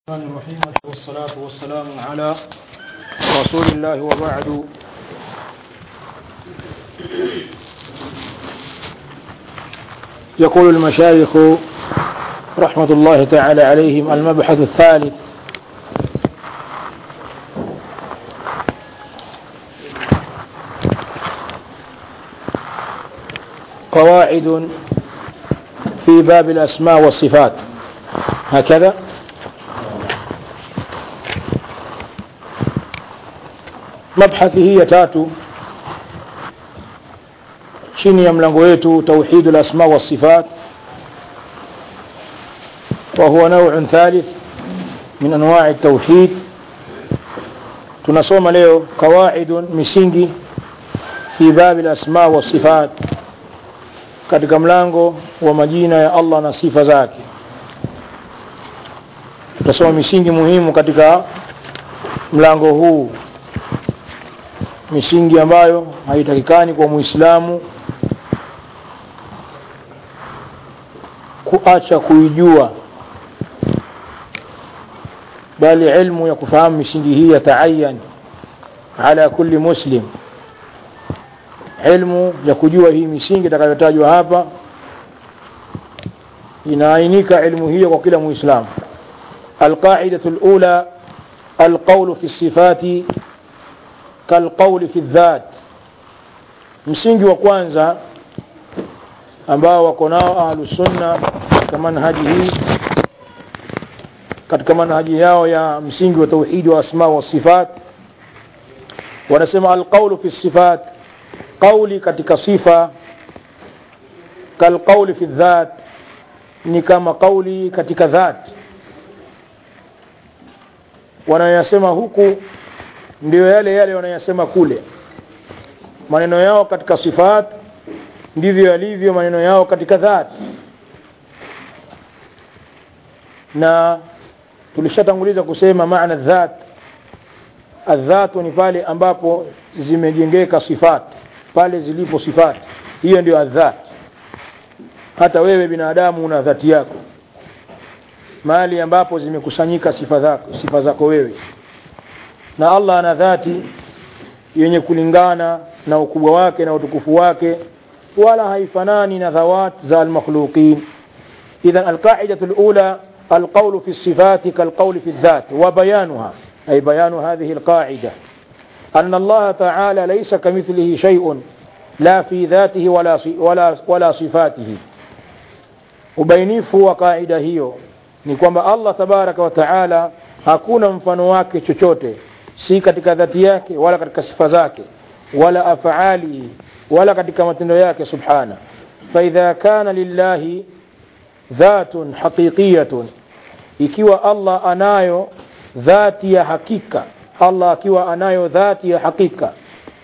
الرحمن الرحيم والصلاة والسلام على رسول الله وبعد يقول المشايخ رحمة الله تعالى عليهم المبحث الثالث قواعد في باب الأسماء والصفات هكذا mabhathi hii ya tatu chini ya mlango wetu tauhid lasma wasifat وهو نوع ثالث من انواع التوحيد tunasoma leo qawaidun misingi fi babi lasma wasifat katika mlango wa majina ya allah na sifa zake tutasoma misingi muhimu katika mlango huu misingi ambayo haitakikani kwa muislamu kuacha kuijua bali ilmu ya kufahamu misingi hii yataayan ala kulli muslim ilmu ya kujua hii misingi itakayotajwa hapa inaainika ilmu hiyo kwa kila muislamu alqaidatu lula alqaulu fi sifati kalqauli fi dhat msingi wa kwanza ambao wako nao ahlusunna katika manhaji hii katika manhaji yao ya msingi wa tauhidi wa asma wa sifat wanasema alqaulu fi sifat qauli katika sifa kalqauli fi dhat ni kama qauli katika dhat wanayasema huku ndio yale yale wanayasema kule maneno yao katika sifat ndivyo yalivyo maneno yao katika dhat na tulishatanguliza kusema maana dhat adhatu ni pale ambapo zimejengeka sifat pale zilipo sifat hiyo ndio adhat hata wewe binadamu una dhati yako mahali ambapo zimekusanyika sifa zako, sifa zako wewe na Allah ana dhati yenye kulingana na ukubwa wake na utukufu wake wala haifanani na dhawat za almakhluqin idhan alqaidatu alula القول في الصفات كالقول في الذات وبيانها أي بيان هذه القاعدة أن الله تعالى ليس كمثله شيء لا في ذاته ولا ولا ولا صفاته ubainifu wa kaida hiyo ni kwamba allah tabaraka wa taala hakuna mfano wake chochote si katika dhati yake wala katika sifa zake wala afaalihi wala katika matendo yake subhana faidha kana lillahi dhatun haqiqiyatun ikiwa allah anayo dhati ya hakika allah akiwa anayo dhati ya hakika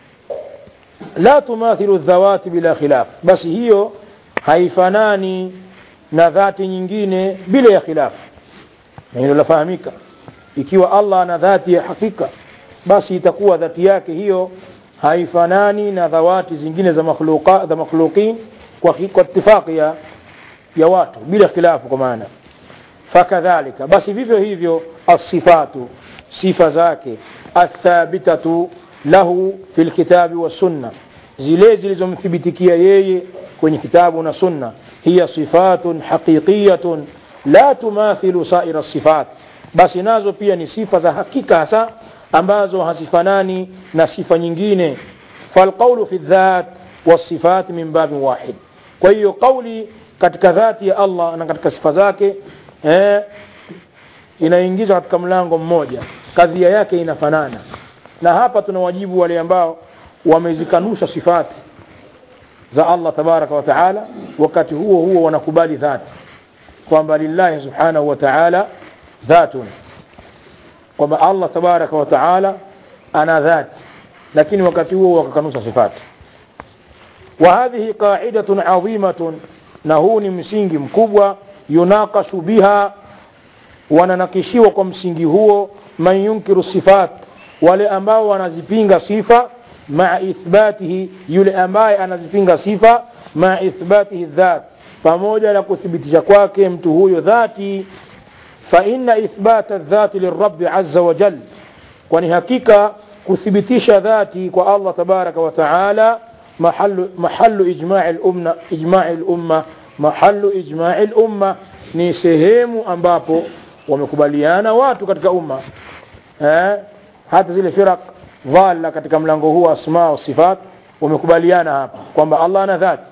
la tumathilu dhawati bila khilaf basi hiyo haifanani na dhati nyingine bila ya khilaf na hilo lafahamika ikiwa allah ana dhati ya hakika basi itakuwa dhati yake hiyo haifanani na dhawati zingine za makhluqa za makhluqin kwa, kwa itifaqi ya, ya watu bila khilafu kwa maana fakadhalika basi vivyo hivyo asifatu sifa zake athabitatu lahu fi lkitabi wassunna zile zilizomthibitikia yeye kwenye kitabu na sunna hiya sifatun haqiqiyatun la tumathilu saira sifat basi nazo pia ni sifa za hakika hasa ambazo hazifanani na sifa nyingine falqaulu fi dhat wasifat min babin wahid kwa hiyo kauli katika dhati ya allah na katika sifa zake eh, inaingizwa katika mlango mmoja kadhia yake inafanana na hapa tuna wajibu wale ambao wamezikanusha sifati za allah tabaraka wa taala wakati huo huo wanakubali dhati kwamba lillahi subhanahu wa taala dhatun kwamba allah tabaraka wa taala ana dhati lakini wakati huo wakakanusha sifati wa hadhihi qaidatun adhimatun na huu ni msingi mkubwa yunaqashu biha wananakishiwa kwa msingi huo man yunkiru sifat wale ambao wanazipinga sifa maa ithbatihi yule ambaye anazipinga sifa maa ithbatihi dhat pamoja na kuthibitisha kwake mtu huyo dhati فإن إثبات الذات للرب عز وجل kwani hakika kuthibitisha dhati kwa Allah tabaraka wa taala mahallu mahallu ijma'i al-umma ijma'i al-umma mahallu ijma'i al-umma ni sehemu ambapo wamekubaliana watu katika umma eh hata zile firaq dhalla katika mlango huu asma wa sifat wamekubaliana hapa kwamba Allah ana dhati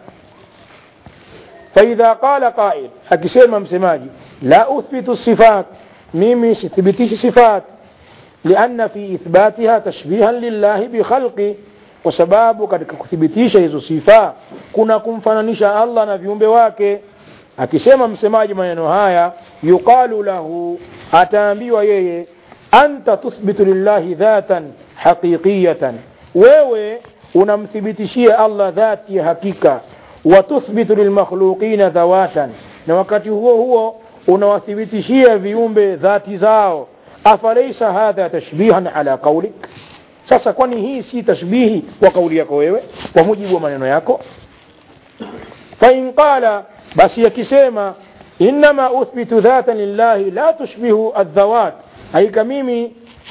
فإذا قال قائل akisema msemaji la uthbitu sifat mimi sithibitishi sifat لأن في إثباتها تشبيها لله بخلقه kwa sababu katika kuthibitisha hizo sifa kuna kumfananisha Allah na viumbe wake akisema msemaji maneno haya yuqalu lahu ataambiwa yeye anta tuthbitu lillahi dhatan haqiqiyatan wewe unamthibitishia Allah dhati ya hakika wa tuthbitu lilmakhluqina dhawatan na wakati huo huo unawathibitishia viumbe dhati zao afalaisa hadha tashbihan ala qaulik sasa kwani hii si tashbihi kwa kauli yako wewe kwa mujibu wa maneno yako fain qala basi yakisema innama uthbitu dhatan lillahi la tushbihu aldhawat haika mimi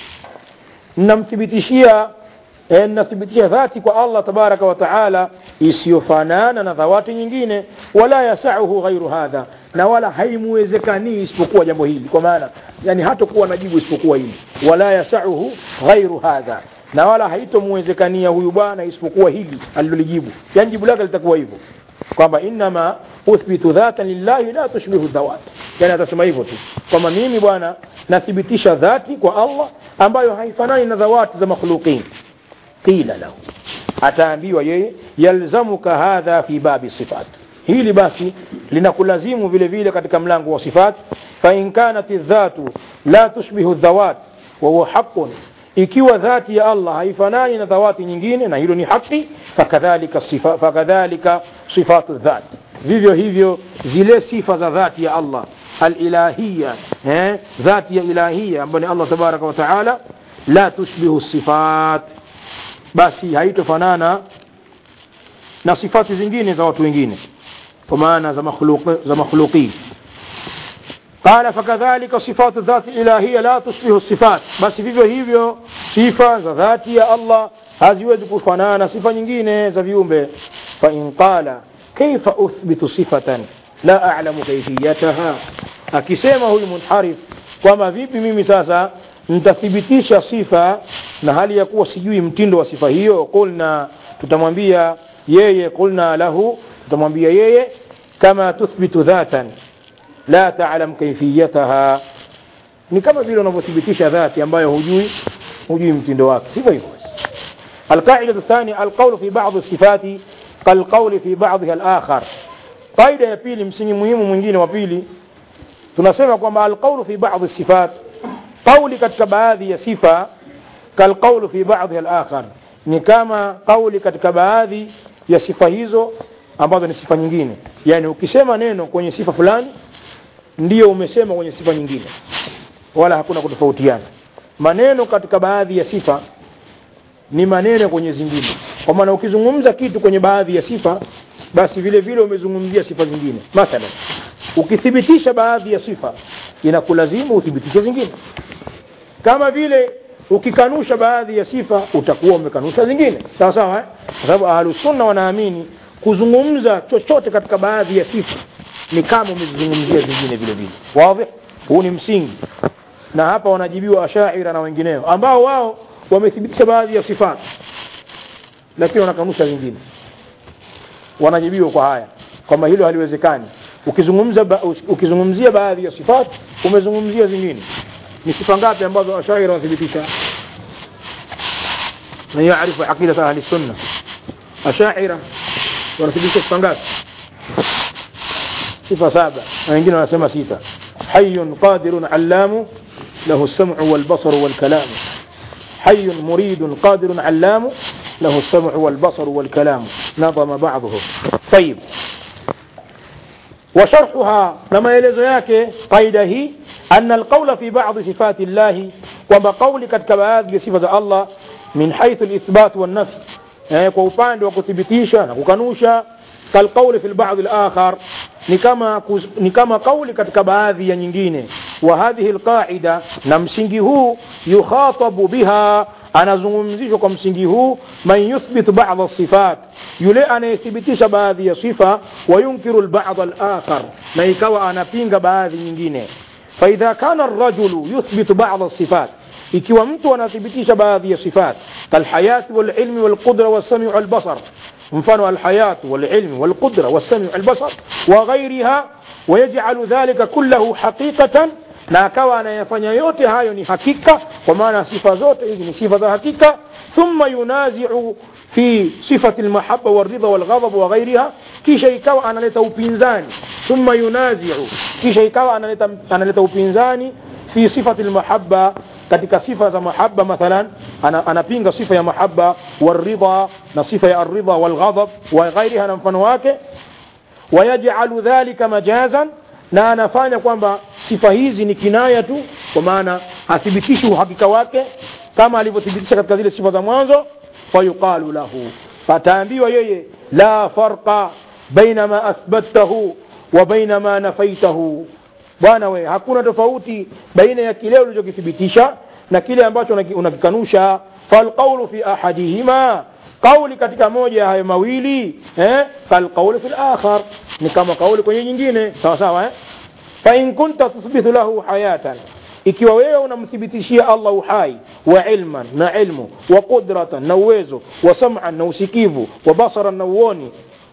namthibitishia eh, nathibitisha dhati kwa Allah tabaraka wa taala isiyofanana na dhawati nyingine wala yasauhu ghairu hadha na wala haimuwezekanii isipokuwa jambo hili kwa maana yani hatakuwa na jibu isipokuwa hili wala yasauhu ghairu hadha na wala haitomwezekania huyu bwana isipokuwa hili alilolijibu yani jibu lake litakuwa hivyo kwamba innama uthbitu dhatan lillahi la tushbihu dhawat yani atasema hivyo tu kwamba mimi bwana nathibitisha dhati kwa Allah ambayo haifanani na dhawati za makhluqin qila lahu ataambiwa yeye yalzamuka hadha fi babi sifat hili basi linakulazimu vile vile katika mlango wa sifat fa in kanat dhatu la tushbihu dhawat wa huwa haqqun ikiwa dhati ya Allah haifanani na dhawati nyingine na hilo ni haki fakadhalika sifa fakadhalika sifatu dhat vivyo hivyo zile sifa za dhati ya Allah alilahia eh dhati ya ilahia ambayo ni Allah tabaraka wa taala la tushbihu sifat basi haitofanana na sifati zingine za watu wengine kwa maana za makhluq za makhluqin قال فكذلك صفات الذات الإلهية لا تشبه الصفات بس vivyo hivyo sifa za dhati ya Allah haziwezi kufanana sifa nyingine za viumbe fa in qala kaifa uthbitu sifatan la a'lamu kayfiyataha akisema huyu munharif kwamba vipi mimi sasa nitathibitisha sifa na hali ya kuwa sijui mtindo wa sifa hiyo qulna tutamwambia yeye qulna lahu tutamwambia yeye kama tuthbitu dhatan la ta'lam kayfiyataha ni kama vile unavyothibitisha dhati ambayo hujui hujui mtindo wake hivyo hivyo القاعدة الثانية القول في بعض الصفات كالقول في بعضها الآخر قاعدة ya pili msingi muhimu mwingine wa pili tunasema kwamba alqawlu fi ba'd sifat qawli katika baadhi ya sifa kalqawlu fi ba'dha al-akhar ni kama qawli katika baadhi ya sifa hizo ambazo ni sifa nyingine yani ukisema neno kwenye sifa fulani ndiyo umesema kwenye sifa nyingine wala hakuna kutofautiana maneno katika baadhi ya sifa ni maneno kwenye zingine kwa maana ukizungumza kitu kwenye baadhi ya sifa basi vile vile umezungumzia sifa zingine mathalan ukithibitisha baadhi ya sifa inakulazimu uthibitishe zingine kama vile ukikanusha baadhi ya sifa utakuwa umekanusha zingine sawa sawa eh? kwa sababu ahlusunna wanaamini kuzungumza chochote katika baadhi ya sifa ni kama umezizungumzia zingine vile vile wazi huu ni msingi na hapa wanajibiwa ashaira na wengineo ambao wao wamethibitisha baadhi ya sifa lakini wanakanusha zingine wanajibiwa kwa haya kwamba hilo haliwezekani ukizungumza ba, ukizungumzia baadhi ya sifat umezungumzia zingine ni sifa ngapi ambazo ashaira wanathibitisha na yaarifu aqidata ahli sunna ashaira wanathibitisha sifa ngapi sifa saba na wengine wanasema sita hayyun qadirun allamu له السمع والبصر والكلام حي مريد قادر علام له السمع والبصر والكلام نظم بعضهم طيب وشرحها لما يلزو yake قاعده hii أن القول في بعض صفات الله kwamba kauli katika baadhi ya sifa za Allah min haithu al-ithbat wan-nafy eh, kwa upande wa kuthibitisha na kukanusha kalqauli fi lbadhi lakhar ni kama, kus- ni kama kauli katika baadhi ya nyingine wa hadhihi lqaida na msingi huu yukhatabu biha anazungumzishwa kwa msingi huu man yuthbitu bada sifat yule anayethibitisha baadhi ya sifa wayunkiru lbada alakhar na ikawa anapinga baadhi nyingine faidha kana arrajulu yuthbitu bada sifat ikiwa mtu anathibitisha baadhi ya sifat kalhayati walilmi walqudra walsamiu walbasar mfano alhayatu walilmi walqudra walsamiu walbasar وغيرها ويجعل ذلك كله حقيقة na akawa anayafanya yote hayo ni hakika kwa maana sifa zote hizi ni sifa za hakika thumma yunaziu fi sifati lmahaba walridha walghadab wa ghairiha kisha ikawa analeta upinzani thumma yunaziu kisha ikawa analeta, analeta upinzani fi sifati lmahaba katika sifa za mahaba mathalan ana, anapinga sifa ya mahaba walridha na sifa ya alridha walghadab wa ghairiha na mfano wake wayajalu dhalika majazan na anafanya kwamba sifa hizi ni kinaya tu kwa maana hathibitishi uhakika wake kama alivyothibitisha katika zile sifa za mwanzo fayuqalu lahu fataambiwa yeye la farqa baina ma athbattahu wa baina ma nafaitahu bwana we hakuna tofauti baina ya kile ulichokithibitisha na kile ambacho unaki- unakikanusha falqaulu fi ahadihima kauli katika moja ya hayo mawili eh, kalqauli fi lakhar ni kama kauli kwenye nyingine sawa sawa eh? fain kunta tuthbithu lahu hayatan ikiwa wewe unamthibitishia allah uhai wa ilman na ilmu wa qudratan na uwezo wa sam'an na usikivu wa basaran na uoni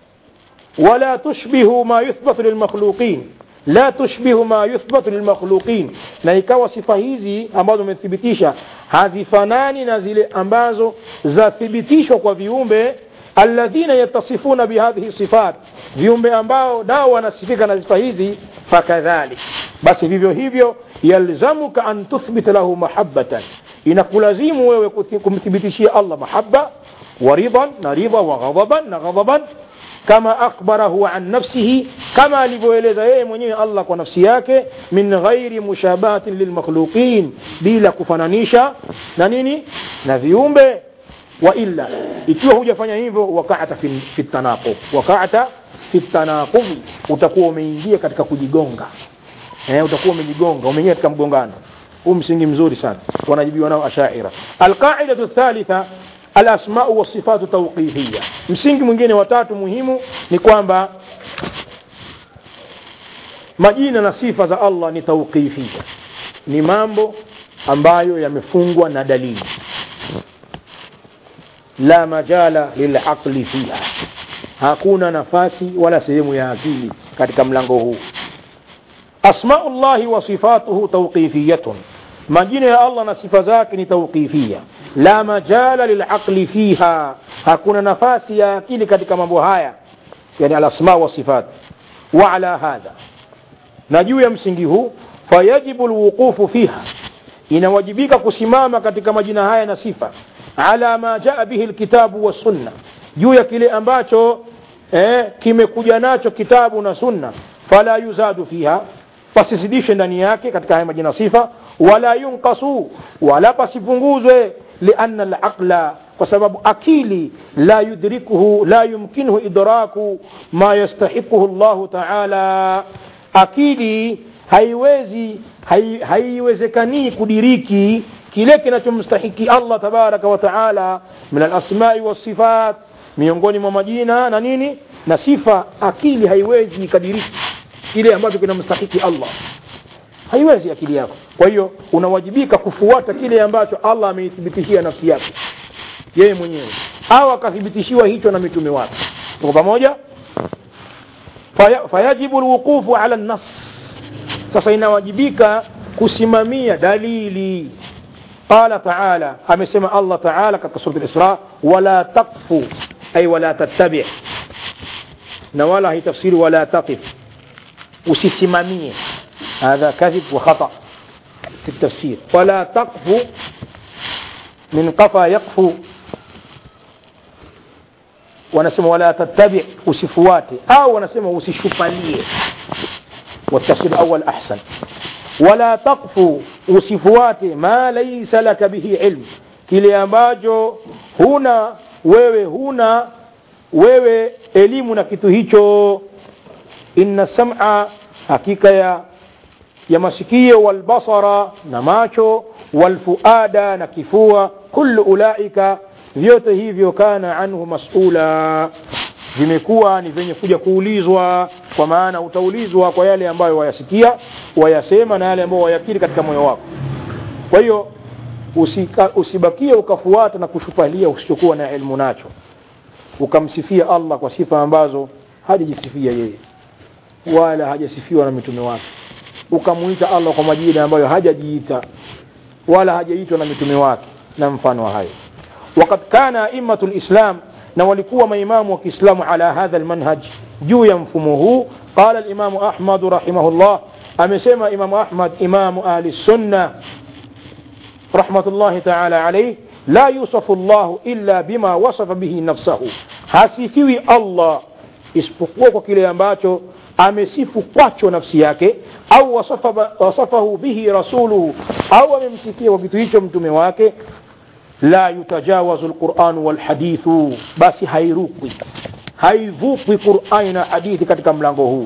ولا تشبه ما يثبت للمخلوقين لا تشبه ما يثبت للمخلوقين na ikawa sifa hizi ambazo umethibitisha hazifanani na zile ambazo zathibitishwa kwa viumbe alladhina yatasifuna bihadhihi sifat viumbe ambao nao wanasifika na sifa hizi fakadhalik basi vivyo hivyo yalzamuka an tuthbita lahu mahabbatan inakulazimu wewe kuthi- kumthibitishia allah mahaba ورضا نرضا وغضبا نغضبا كما أخبره عن نفسه كما alivyoeleza yeye mwenyewe Allah kwa nafsi yake min ghairi mushabahatin lilmakhluqin bila kufananisha na nini na viumbe wa illa ikiwa hujafanya hivyo waqa'ata fi, fi tanaqub waqa'ata fi tanaqub utakuwa umeingia katika kujigonga eh, utakuwa umejigonga umeingia katika mgongano huu msingi mzuri sana wanajibiwa nao ashaira alqaidatu thalitha alasmau wasifatu tauqifia msingi mwingine watatu muhimu ni kwamba majina na sifa za allah ni tauqifia ni mambo ambayo yamefungwa na dalili la majala lilaqli fiha hakuna nafasi wala sehemu ya akili katika mlango huu asmau llahi wa sifatuhu tauqifiyatun majina ya allah na sifa zake ni tauqifia la majala lilaqli fiha hakuna nafasi ya akili katika mambo haya yani alasma wa sifat wa ala hadha na juu ya msingi huu fayajibu lwuqufu fiha inawajibika kusimama katika majina haya na sifa ala ma jaa bihi lkitabu wassunna juu ya kile ambacho eh, kimekuja nacho kitabu na sunna fala yuzadu fiha pasizidishe ndani yake katika haya majina sifa wala yunqasu wala pasipunguzwe lianna alaqla kwa sababu akili la yudrikuhu la yumkinuhu idraku ma yastahiquhu llahu taala akili haiwezi hai, haiwezekanii kudiriki kile kinachomstahiki allah tabaraka wa taala min alasmai wasifat miongoni mwa majina na nini na sifa akili haiwezi ikadiriki kile ambacho kinamstahiki allah haiwezi akili yako kwa hiyo unawajibika kufuata kile ambacho allah ameithibitishia nafsi yake yeye mwenyewe au akathibitishiwa hicho na mitume wake tuko pamoja Faya, fayajibu lwuqufu ala nas sasa inawajibika kusimamia dalili qala taala amesema allah taala katika surat lisra wala taqfu ay wala tattabi na wala haitafsiri wala taqif usisimamie هذا كذب وخطأ في التفسير ولا تقف من قفا يقفو wanasema wala tattabi usifuate au wanasema usishupalie والتفسير الأول أحسن ولا تقف usifuate ma laysa laka bihi ilm kile ambacho huna wewe huna wewe elimu na kitu hicho inna sam'a hakika ya ya masikio walbasara na macho walfuada na kifua kullu ulaika vyote hivyo kana anhu masula vimekuwa ni vyenye kuja kuulizwa kwa maana utaulizwa kwa yale ambayo wayasikia wayasema na yale ambayo wayakiri katika moyo wako kwa hiyo usika, usibakie ukafuata na kushupalia usichokuwa na elimu nacho ukamsifia allah kwa sifa ambazo hajajisifia yeye wala hajasifiwa na mitume wake ukamuita allah kwa majina ambayo hajajiita wala hajaitwa na mitume wake na mfano wa hayo wakad kana aimatu lislam na walikuwa maimamu wa kiislamu ala hadha lmanhaj juu ya mfumo huu qala limamu ahmadu rahimahullah amesema imamu ahmad imamu ahli sunna rahmatullahi taala alaih la yusafu llahu illa bima wasafa bihi nafsahu hasifiwi allah isipokuwa kwa kile ambacho amesifu kwacho nafsi yake au wasafa, wasafahu bihi rasuluhu au amemsifia kwa kitu hicho mtume wake la yutajawazu lquranu walhadithu basi hairukwi haivukwi qurani na hadithi katika mlango huu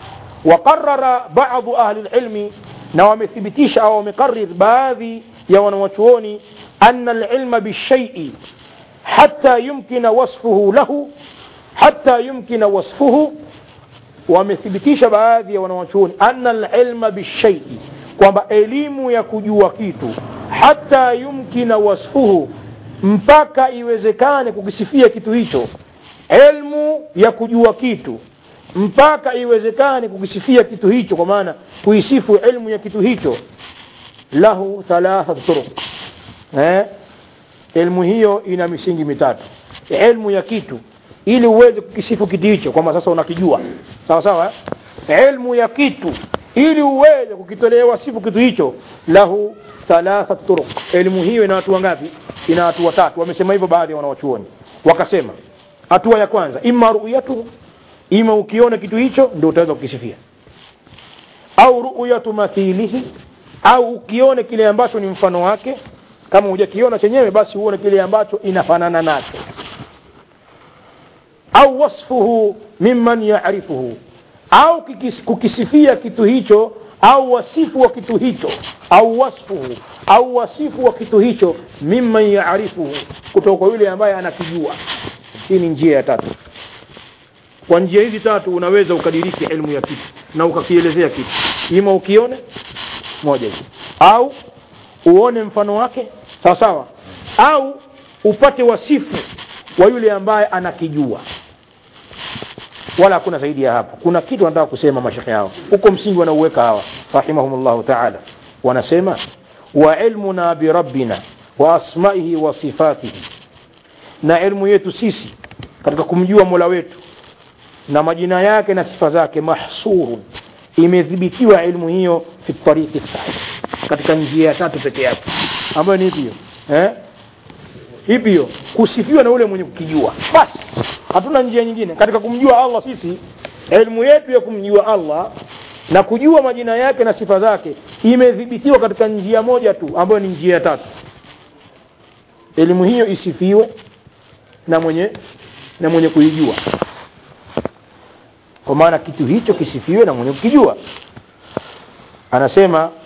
waqarara badu ahli lilmi na wamethibitisha au wamekarir baadhi ya wanawachuoni ana alilma bishaii hata yumkina wasfuhu lahu hata yumkina wasfuhu wamethibitisha baadhi ya wanawachuoni ana alilma bishaii kwamba elimu ya kujua kitu hata yumkina wasfuhu mpaka iwezekane kukisifia kitu hicho elmu ya kujua kitu mpaka iwezekane kukisifia kitu hicho kwa maana kuisifu ilmu ya kitu hicho lahu thalathat turuq eh? ilmu hiyo ina misingi mitatu ilmu ya kitu ili uweze kukisifu kitu hicho kwamba sasa unakijua sawa sawa eh? ilmu ya kitu ili uweze kukitolewa sifu kitu hicho lahu thalathat turuq elimu hiyo ina watu wangapi ina watu watatu wamesema hivyo baadhi ya wanawachuoni wakasema hatua ya kwanza ima ruyatu ima ukiona kitu hicho ndio utaweza kukisifia au ruyatu mathilihi au ukione kile ambacho ni mfano wake kama hujakiona chenyewe basi uone kile ambacho inafanana nacho au wasfuhu mimman yarifuhu au kikis, kukisifia kitu hicho au wasifu wa kitu hicho au wasfuhu au wasifu wa kitu hicho mimman yarifuhu kutoka kwa yule ambaye anakijua hii ni njia ya tatu kwa njia hizi tatu unaweza ukadiriki ilmu ya kitu na ukakielezea kitu ima ukione moja hivi au uone mfano wake sawa sawa au upate wasifu wa yule ambaye anakijua wala hakuna zaidi ya hapo kuna kitu wanataka kusema mashekhe hao huko msingi wanauweka hawa rahimahumullahu taala wanasema wa ilmuna birabbina wa asmaihi wa sifatihi na ilmu yetu sisi katika kumjua mola wetu na majina yake na sifa zake mahsurun imedhibitiwa ilmu hiyo fi tariqi sahih katika njia ya tatu peke yake ambayo ni hiyo eh ipi hiyo kusifiwa na ule mwenye kukijua basi hatuna njia nyingine katika kumjua Allah sisi elimu yetu ya kumjua Allah na kujua majina yake na sifa zake imedhibitiwa katika njia moja tu ambayo ni njia ya tatu elimu hiyo isifiwe na mwenye na mwenye kuijua kwa maana kitu hicho kisifiwe na mwenye kukijua anasema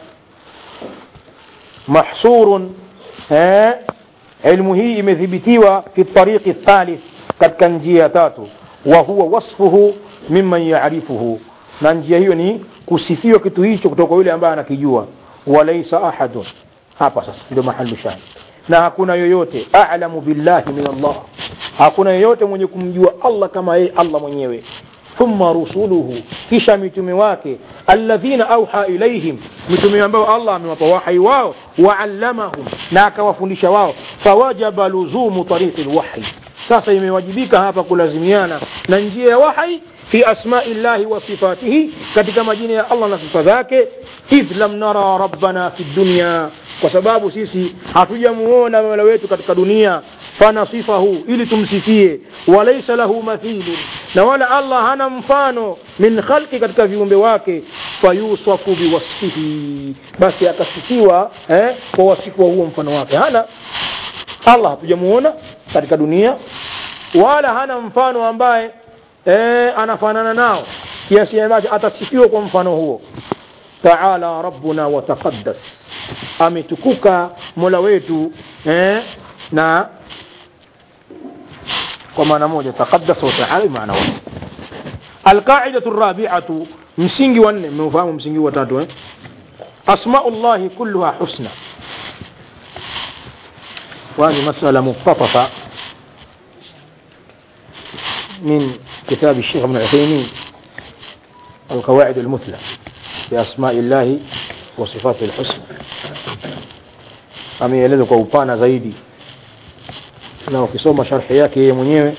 mahsurun eh, ilmu hii imedhibitiwa fi tariqi thalith katika njia ya tatu wa huwa wasfuhu mimman yarifuhu na njia hiyo ni kusifiwa kitu hicho kutoka yule ambaye anakijua walaisa ahadun hapa sasa ndio mahali shahid na hakuna yoyote a'lamu billahi min Allah hakuna yoyote mwenye kumjua Allah kama yeye Allah mwenyewe thumma rusuluhu kisha mitume wake alladhina auha ilaihim mitume ambao Allah amewapa wahai wao waallamahum na akawafundisha wao fawajaba luzumu tariqi lwahyi sasa imewajibika hapa kulazimiana na njia ya wahai fi asmai llahi wa sifatihi katika majina ya Allah na sifa zake idh lam nara rabbana fi dunya kwa sababu sisi hatujamuona mola wetu katika dunia fanasifahu ili tumsifie walaisa lahu mathilun na wala Allah hana mfano min khalqi katika viumbe wake fayusafu biwasfihi basi akasifiwa eh, kwa wasifu wa huo mfano wake hana Allah hatujamuona katika dunia wala hana mfano ambaye e, anafanana nao kiasi ambacho atasifiwa kwa mfano huo taala rabbuna wataqaddas ametukuka mola wetu eh, na kwa maana moja taqaddas wa taala maana moja alqaidatu rabi'atu msingi wa nne mmeufahamu msingi wa tatu eh asma'u llahi kulluha husna وهذه مسألة مقتطفة من كتاب الشيخ ابن عثيمين القواعد المثلى بأسماء الله وصفاته الحسنى ameeleza kwa upana zaidi na ukisoma sharhi yake yeye mwenyewe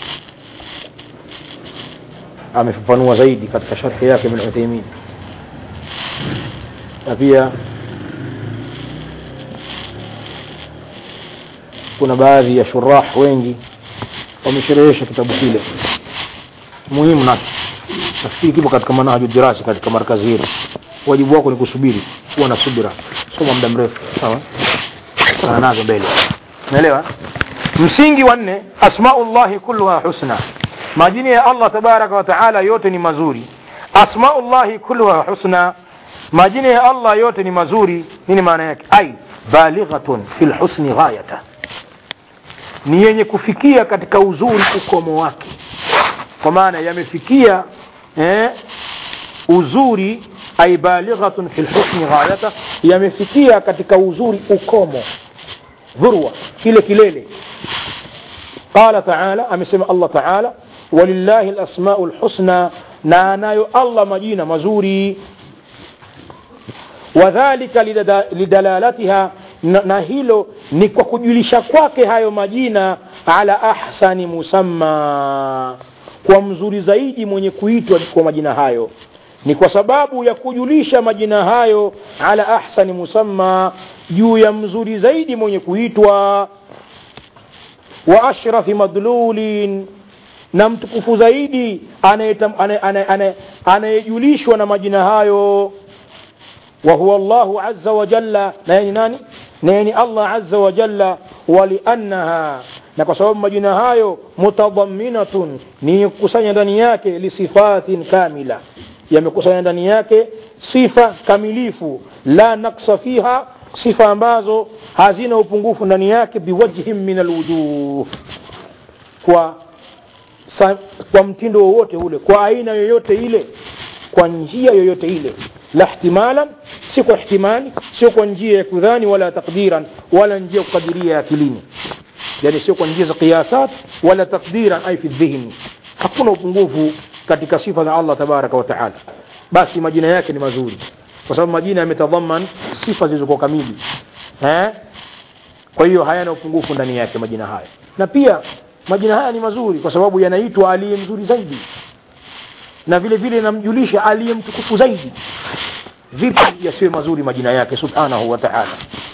amefafanua zaidi katika sharhi yake Ibn Uthaymeen na pia kuna baadhi ya shurah wengi wamesherehesha kitabu kile muhimu nacho nafikiri kipo katika manhaju dirasa katika markazi hili wajibu wako ni kusubiri kuwa na subira soma muda mrefu sawa sana nazo mbele unaelewa msingi wa nne asmaullahi kulluha husna majina ya allah tabaraka wa taala yote ni mazuri asmaullahi kulluha husna majina ya allah yote ni mazuri nini maana yake ai balighatun fi lhusni ghayata ni yenye kufikia katika uzuri ukomo wake kwa maana yamefikia eh, uzuri ay balighatun fi lhusni ghayata yamefikia katika uzuri ukomo dhurwa kile kilele qala taala amesema allah taala walillahi lasmau lhusna na anayo allah majina mazuri wadhalika lidalalatiha na, na hilo ni kwa kujulisha kwake hayo majina ala ahsani musamma kwa mzuri zaidi mwenye kuitwa kwa majina hayo ni kwa sababu ya kujulisha majina hayo ala ahsani musamma juu ya mzuri zaidi mwenye kuitwa wa ashrafi madlulin na mtukufu zaidi anayejulishwa na majina hayo wa huwa Allahu azza wa jalla na yeye nani na yeye Allah azza wa jalla waliannaha na kwa sababu majina hayo mutadhamminatun ni kukusanya ndani yake lisifatin kamila yamekusanya ndani yake sifa kamilifu la naksa fiha sifa ambazo hazina upungufu ndani yake biwajhin min alwujuh kwa sa, kwa mtindo wowote ule kwa aina yoyote ile kwa njia yoyote ile la ihtimalan si kwa ihtimali sio kwa njia ya kudhani wala takdiran wala njia ya kukadiria akilini yani sio kwa njia za qiyasat wala takdiran ay fi dhihni hakuna upungufu katika sifa za Allah tabaraka wa taala basi majina yake ni mazuri kwa sababu majina yametadhaman sifa zilizokuwa kamili eh kwa hiyo hayana upungufu ndani yake majina haya na pia majina haya ni mazuri kwa sababu yanaitwa aliye mzuri zaidi na vile vile namjulisha aliye mtukufu zaidi vipi yasiwe mazuri majina yake subhanahu wa ta'ala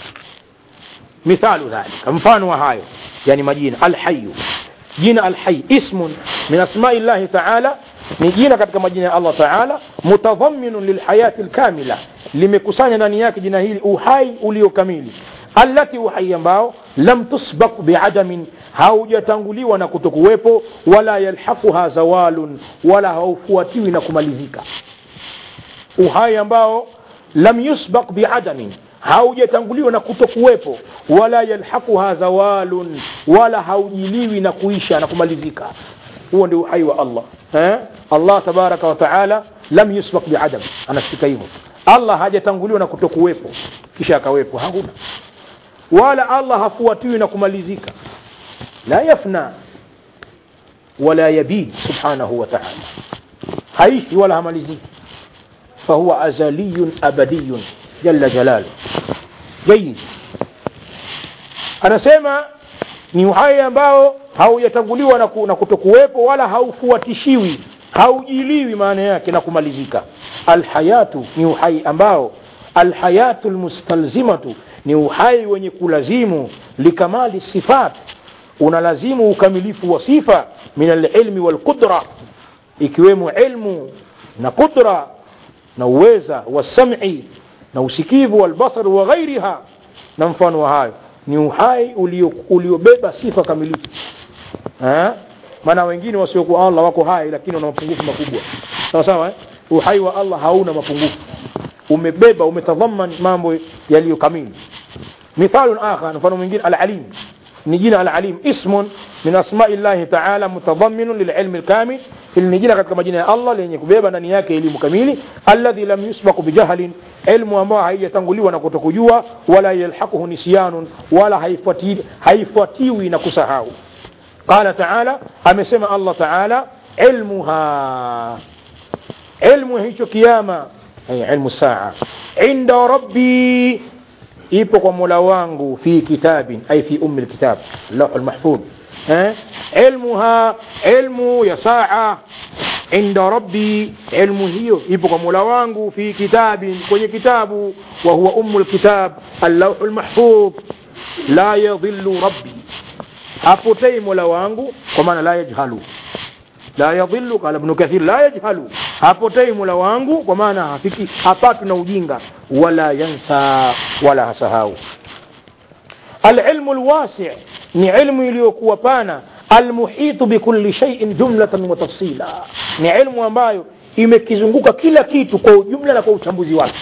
mithalu dhalika mfano wa hayo yani majina alhayu jina alhayy ismun min asma'i llahi ta'ala ni jina katika majina ya Allah ta'ala mutadhamminun lilhayati alkamila limekusanya ndani yake jina hili uhai uliokamili allati uhai ambao lam tusbaq biadamin haujatanguliwa na kutokuwepo wala yalhaquha zawalun wala haufuatiwi na kumalizika uhai ambao lam yusbaq biadamin haujatanguliwa na kutokuwepo wala yalhaquha zawalun wala haujiliwi na kuisha na kumalizika huo ndio uhai wa Allah eh? Allah tabaraka wa taala lam yusbaq biadam anasika hivyo Allah hajatanguliwa na kutokuwepo kisha akawepo hakuna wala Allah hafuatiwi na kumalizika la yafna wala yabid subhanahu wa ta'ala haishi wala hamaliziki fahuwa azaliyun abadiyun jalla jalalu jayyid anasema ni uhai ambao haujatanguliwa na, ku, na kutokuwepo wala haufuatishiwi haujiliwi maana yake na kumalizika alhayatu ni uhai ambao alhayatu lmustalzimatu ni uhai wenye kulazimu likamali sifat unalazimu ukamilifu wa sifa min alilmi walqudra ikiwemo ilmu na qudra na uweza wasam'i na usikivu walbasar wa ghairiha na mfano wa hayo ni uhai uliobeba sifa kamilifu maana wengine wasiokuwa Allah wako hai lakini wana mapungufu makubwa sawa sawa eh? uhai wa Allah hauna mapungufu umebeba umetadhaman mambo yaliyo kamili mithalun akhar mfano mwingine al-alim ni jina al-alim ismun min asma'i Allah ta'ala mutadhamminun lil'ilmi al-kamil hili ni jina katika majina ya Allah lenye kubeba ndani yake elimu kamili alladhi lam yusbaq bijahlin ilmu ambayo haijatanguliwa na kutokujua wala yalhaquhu nisyanun wala haifuati haifuatiwi na kusahau qala ta'ala amesema Allah ta'ala ilmuha ilmu hicho kiyama ay ilmu saa inda rabbi ipo kwa mola wangu fi kitabin ay fi ummi alkitab lawh almahfudh eh ilmuha ilmu ya saa inda rabbi ilmu hiyo ipo kwa mola wangu fi kitabin kwenye kitabu wa huwa ummu alkitab allawh almahfudh la yadhillu rabbi hapotei mola wangu kwa maana la yajhalu la yadhillu qala ibn kathir la yajhalu hapotei mola wangu kwa maana hafiki hapatu na ujinga wala yansa wala hasahau alilmu alwasi' ni ilmu iliyokuwa pana almuhitu bikulli shay'in jumlatan wa tafsila ni ilmu ambayo imekizunguka kila kitu kwa ujumla na kwa uchambuzi wake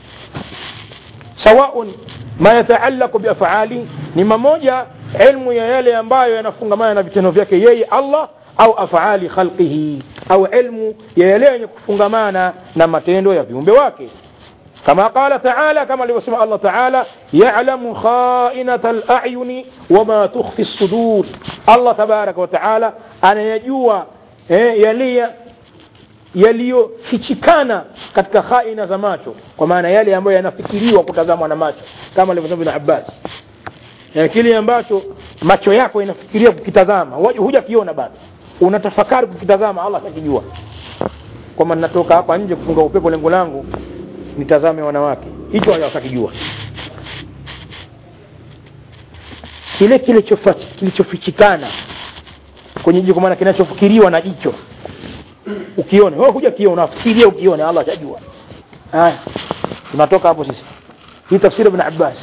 sawaun ma yataallaqu biaf'ali ni mamoja ilmu ya yale ambayo yanafungamana na vitendo vyake yeye Allah au afali khalqihi au ilmu ya yale yenye kufungamana na matendo ya viumbe wake kama qala taala kama alivyosema Allah taala ya'lamu kha'inata al-a'yuni wama tukhfi as-sudur Allah tabaraka wa taala anayajua eh, yale yaliyofichikana katika khaina za macho kwa maana yale ambayo yanafikiriwa kutazamwa na macho kama alivyosema Ibn Abbas yani kile ambacho macho yako inafikiria kukitazama hujakiona bado unatafakari kukitazama Allah atakijua kwamba ninatoka hapa nje kufunga upepo lengo langu nitazame wanawake hicho hawatakijua kile kilichofichikana kwenye jicho kwa maana kinachofikiriwa na jicho ukione wewe huja kiona unafikiria ukione Allah atajua haya tunatoka hapo sisi hii tafsiri ibn Abbas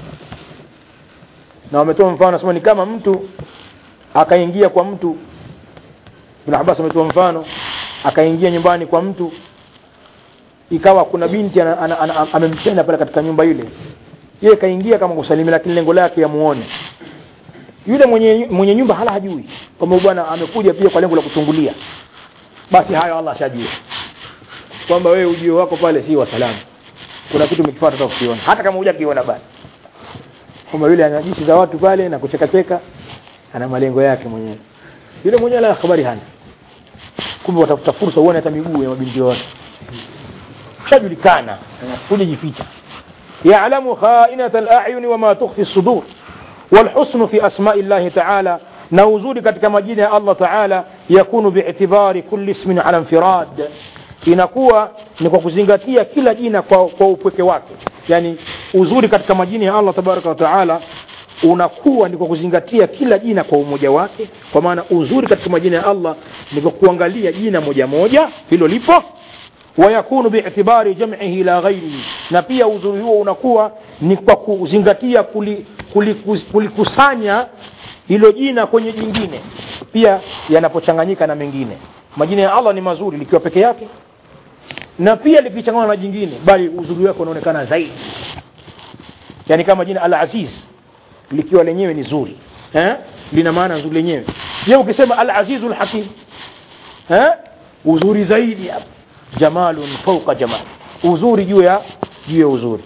na wametoa mfano nasema ni kama mtu akaingia kwa mtu Ibn Abbas ametoa mfano akaingia nyumbani kwa mtu ikawa kuna binti amempenda pale katika nyumba ile yeye kaingia kama kusalimia lakini lengo lake yamuone yule mwenye mwenye nyumba hala hajui kwamba bwana amekuja pia kwa lengo la kuchungulia basi hayo Allah ashajua kwamba wewe ujio wako pale si wa salamu kuna kitu umekifuata hata ukiona hata kama hujakiona basi kwamba yule anajisi za watu pale na kucheka cheka ana malengo yake mwenyewe yule mwenyewe la habari hana kumbe watafuta fursa uone hata miguu ya mabinti wote shajulikana kuja jificha يعلم خائنة الأعين وما تخفي الصدور والحسن في أسماء الله تعالى نوزول katika majina ya Allah Ta'ala yakunu bi'tibari kulli ismin ala infirad inakuwa ni kwa kuzingatia kila jina kwa, kwa upweke wake yani uzuri katika majina ya Allah tabaraka wa taala unakuwa ni kwa kuzingatia kila jina kwa umoja wake kwa maana uzuri katika majina ya Allah ni kwa kuangalia jina moja moja hilo lipo wayakunu bi'tibari jam'ihi la ghairihi na pia uzuri huo unakuwa ni kwa kuzingatia kulikusanya kuli, kuli hilo jina kwenye jingine pia yanapochanganyika na mengine majina ya Allah ni mazuri likiwa peke yake na pia likichanganywa na jingine bali uzuri wake unaonekana zaidi yani kama jina al-aziz likiwa lenyewe ni zuri eh lina maana nzuri lenyewe je ukisema al-azizul hakim eh uzuri zaidi hapa jamalun fawqa jamal uzuri juu ya juu ya uzuri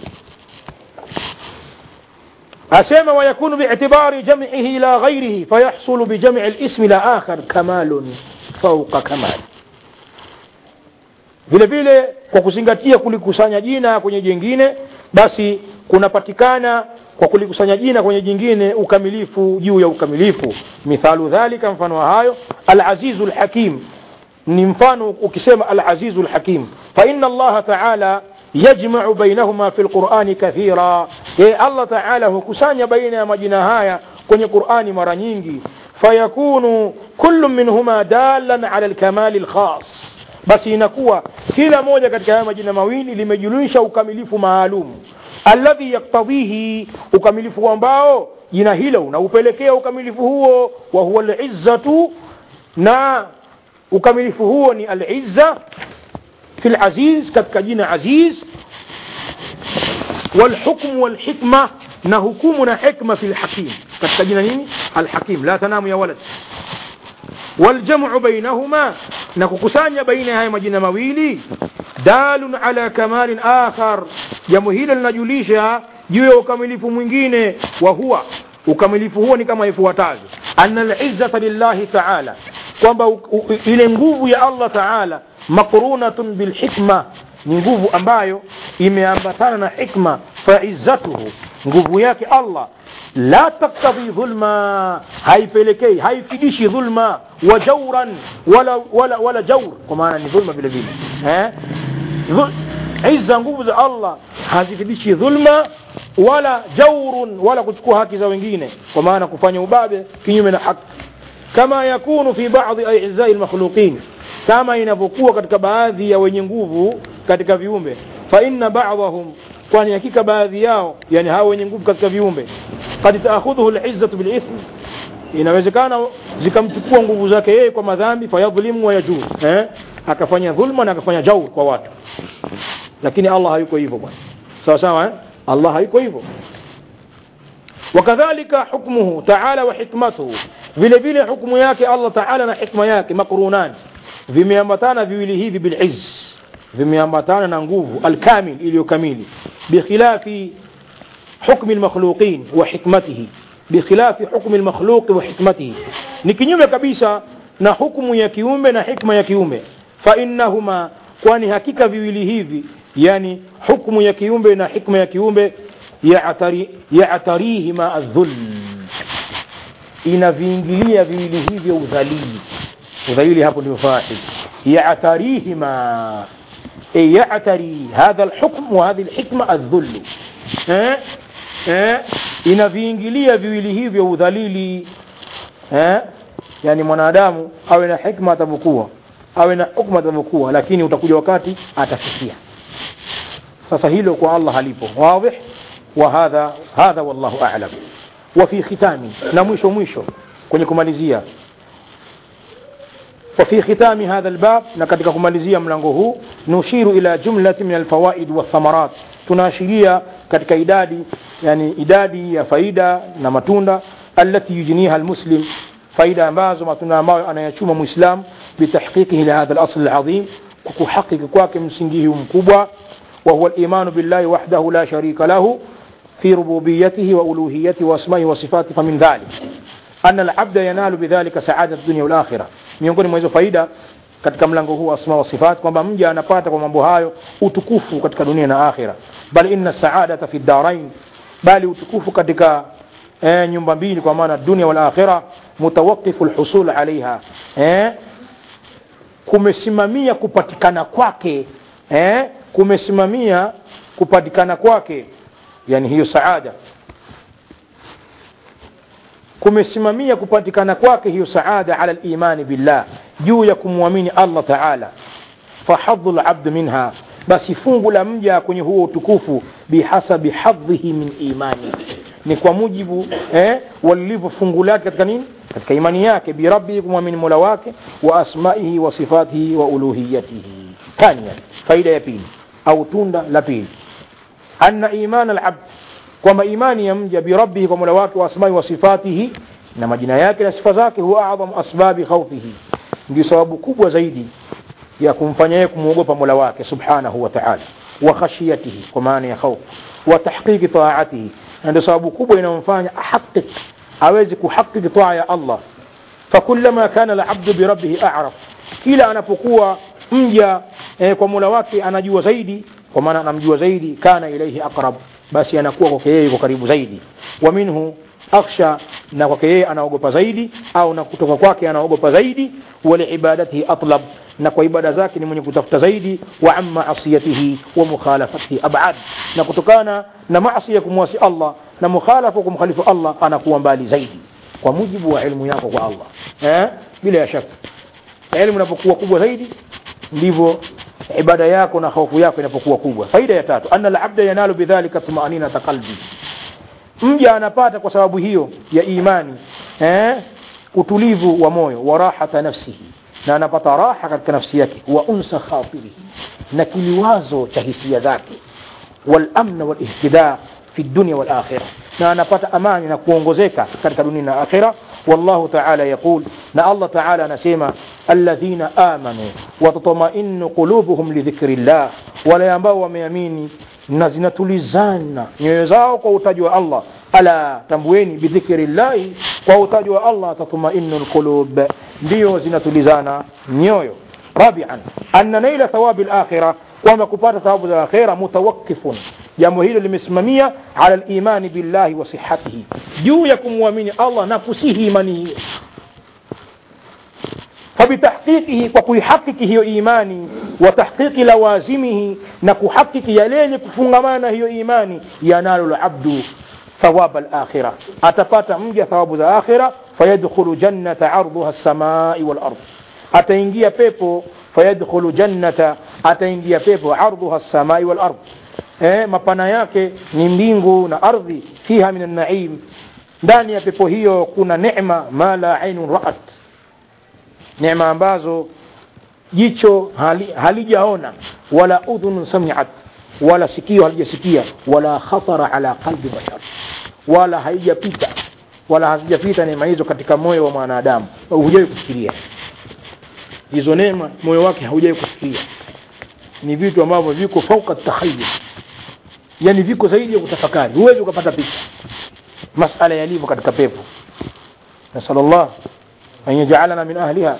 asema ويكون باعتبار جمعه إلى غيره فيحصل بجمع الاسم إلى آخر كمال فوق كمال vile vile kwa kuzingatia kulikusanya jina kwenye jingine basi kunapatikana kwa kulikusanya jina kwenye jingine ukamilifu juu ya ukamilifu mithalu dhalika mfano wa hayo al-azizu al-hakim ni mfano ukisema al-azizu al-hakim fa inna Allah ta'ala yajma'u bainahuma fi al-Qur'ani kathira ye Allah ta'ala hukusanya baina ya majina haya kwenye Qur'ani mara nyingi fayakunu kullu minhuma dalan ala al-kamal al-khas basi inakuwa kila moja katika haya majina mawili limejulisha ukamilifu maalum alladhi yaktadhihi ukamilifu ambao jina hilo unaupelekea ukamilifu huo wa huwa al-izzatu na ukamilifu huo ni al-izza fi al-aziz katika jina aziz والحكم والحكمة نهكمنا حكمة في الحكيم كتجنا الحكيم لا تنام يا ولد والجمع بينهما نكوكسانيا بين هاي مجنا مويلي دال على كمال آخر jambo hilo linajulisha juu ya ukamilifu mwingine wa huwa ukamilifu huo ni kama ifuatavyo anna lizzata lillahi taala kwamba ile nguvu ya allah taala maqrunatun bilhikma ni nguvu ambayo imeambatana na hikma faizzatuhu nguvu yake allah la taktadhi dhulma haipelekei haifidishi dhulma wa jauran wala, wala, wala jaur kwa maana ni dhulma vile vile eh? izza nguvu za allah hazifidishi dhulma wala jaurun wala kuchukua haki za wengine kwa maana kufanya ubabe kinyume na haki kama yakunu fi baadhi aizai lmakhluqin kama inavyokuwa katika baadhi ya wenye nguvu katika viumbe fa inna ba'dahum kwani hakika baadhi yao yani hao wenye nguvu katika viumbe kad taakhudhuhu lizzatu bilithm inawezekana zikamchukua nguvu zake yeye kwa madhambi fayadhlimu wa yajur eh? akafanya dhulma na akafanya jaur kwa watu lakini allah hayuko hivyo bwana sawa sawa eh? allah hayuko hivyo wakadhalika hukmuhu taala wa hikmatuhu vile vile hukmu yake allah taala na hikma yake makrunani vimeambatana viwili hivi bilizz vimeambatana na nguvu alkamil iliyo kamili bikhilafi hukmi lmakhluqin wa hikmatihi bikhilafi hukmi lmakhluqi wa hikmatihi ni kinyume kabisa na hukmu ya kiumbe na hikma ya kiumbe fainnahuma kwani hakika viwili hivi yani hukmu ya kiumbe na hikma ya kiumbe yatarihima aldhulm inaviingilia viwili hivyo udhalili udhalili hapo ndio fail yatarihima أي يعتري هذا الحكم وهذه الحكمة الذل eh? eh? inaviingilia viwili hivyo udhalili eh? yani mwanadamu awe na hikma atavyokuwa awe na hukma atavyokuwa lakini utakuja wakati atafikia sasa hilo kwa allah halipo wadih wa hadha hadha wallahu a'lam wa fi khitami na mwisho mwisho kwenye kumalizia وفي ختام هذا الباب نكتك كماليزيا ملانغو نشير إلى جملة من الفوائد والثمرات تناشريا كتك إدادي يعني إدادي يا فايدة نمتوندا التي يجنيها المسلم فايدة ambazo matunda ambayo anayachuma muislam bitahqiqihi lihadha al-asl al-azim kuhakiki kwake msingi huu mkubwa wa huwa al-iman billahi wahdahu la sharika lahu fi rububiyyatihi wa uluhiyyatihi wa asma'ihi wa sifatihi famin dhalik anna al-abda yanalu bidhalika sa'adat dunya wal akhirah miongoni mwa hizo faida katika mlango huu asma wa sifat kwamba mja anapata kwa mambo hayo utukufu katika dunia na akhira bal inna saadata fi darain bali utukufu katika eh, nyumba mbili kwa maana dunia wal akhira mutawaqifu alhusul alaiha eh, kumesimamia kupatikana kwake eh, kumesimamia kupatikana kwake yani hiyo saada kumesimamia kupatikana kwake hiyo saada ala limani billah juu ya kumwamini allah taala fahadhu labd minha basi fungu la mja kwenye huo utukufu bihasabi hadhihi min imani ni kwa mujibu eh, walilivyo fungu lake katika nini katika imani yake birabbihi kumwamini mola wake wa asmaihi wa sifatihi wa uluhiyatihi thania faida ya pili au tunda la pili anna iman alabd kwamba imani ya mja birabbihi kwa mola wake wa asmai wa sifatihi na majina yake na sifa zake huwa adhamu asbabi khawfihi ndio sababu kubwa zaidi ya kumfanya yeye kumwogopa mola wake subhanahu wa ta'ala wa khashiyatihi kwa maana ya khawf wa tahqiqi taatihi na ndio sababu kubwa inayomfanya ahaqiq aweze kuhaqiqi taa ya Allah fakullama kana alabdu birabbihi a'raf kila anapokuwa mja eh, kwa mola wake anajua zaidi kwa maana anamjua zaidi kana ilaihi aqrab basi anakuwa kwake yeye yuko karibu zaidi wa minhu akhsha na kwake yeye anaogopa zaidi au na kutoka kwake anaogopa zaidi wali ibadatihi atlab na kwa ibada zake ni mwenye kutafuta zaidi wa amma asiyatihi wa mukhalafatihi abad na kutokana na maasi ya kumwasi Allah na mukhalafa kumkhalifu Allah anakuwa mbali zaidi kwa mujibu wa ilmu yako kwa Allah eh bila ya shaka elimu inapokuwa kubwa zaidi ndivyo ibada yako na hofu yako inapokuwa kubwa faida ya tatu anna al-abda yanalu bidhalika tumaninata qalbi mja anapata kwa sababu hiyo ya imani eh utulivu wa moyo wa rahata nafsihi na anapata raha katika nafsi yake wa unsa khatirihi na kiliwazo cha hisia zake walamna walihtidaa fi dunia walakhira na anapata amani na kuongozeka katika dunia na akhira والله تعالى يقول نا الله تعالى نسيما الذين آمنوا وتطمئن قلوبهم لذكر الله ولا ينبغوا ومياميني na zinatulizana nyoyo zao kwa utaji wa Allah ala tambueni bidhikri llahi kwa utaji wa Allah tatmainu lqulub ndiyo zinatulizana nyoyo rabian anna naila thawabi lakhira kwamba kupata thawabu za akhira mutawakifun jambo hilo limesimamia ala limani billahi wa sihatihi juu ya kumwamini Allah na kusihi imani hiyo فبتحقيقه وكيحقق هي إيماني وتحقيق لوازمه نكحقق يلين كفنغمان هي إيماني ينال العبد ثواب الآخرة أتفات مجا ثواب الآخرة فيدخل جنة عرضها السماء والأرض أتنجي بيبو فيدخل جنة أتنجي بيبو عرضها السماء والأرض eh, mapana yake ni mbingu na ardhi fiha min naim ndani ya pepo hiyo kuna neema ma la ainun raat neema ambazo jicho hali, halijaona wala udhunun samiat wala sikio halijasikia wala khatara ala qalbi bashar wala haijapita wala hazijapita neema hizo katika moyo wa mwanadamu hujawai kufikiria hizo neema moyo wake haujawai kufikiria ni vitu ambavyo viko fauka takhayul yani viko zaidi ya kutafakari huwezi ukapata picha masala yalivyo katika pepo nasalullah an yajalana min ahliha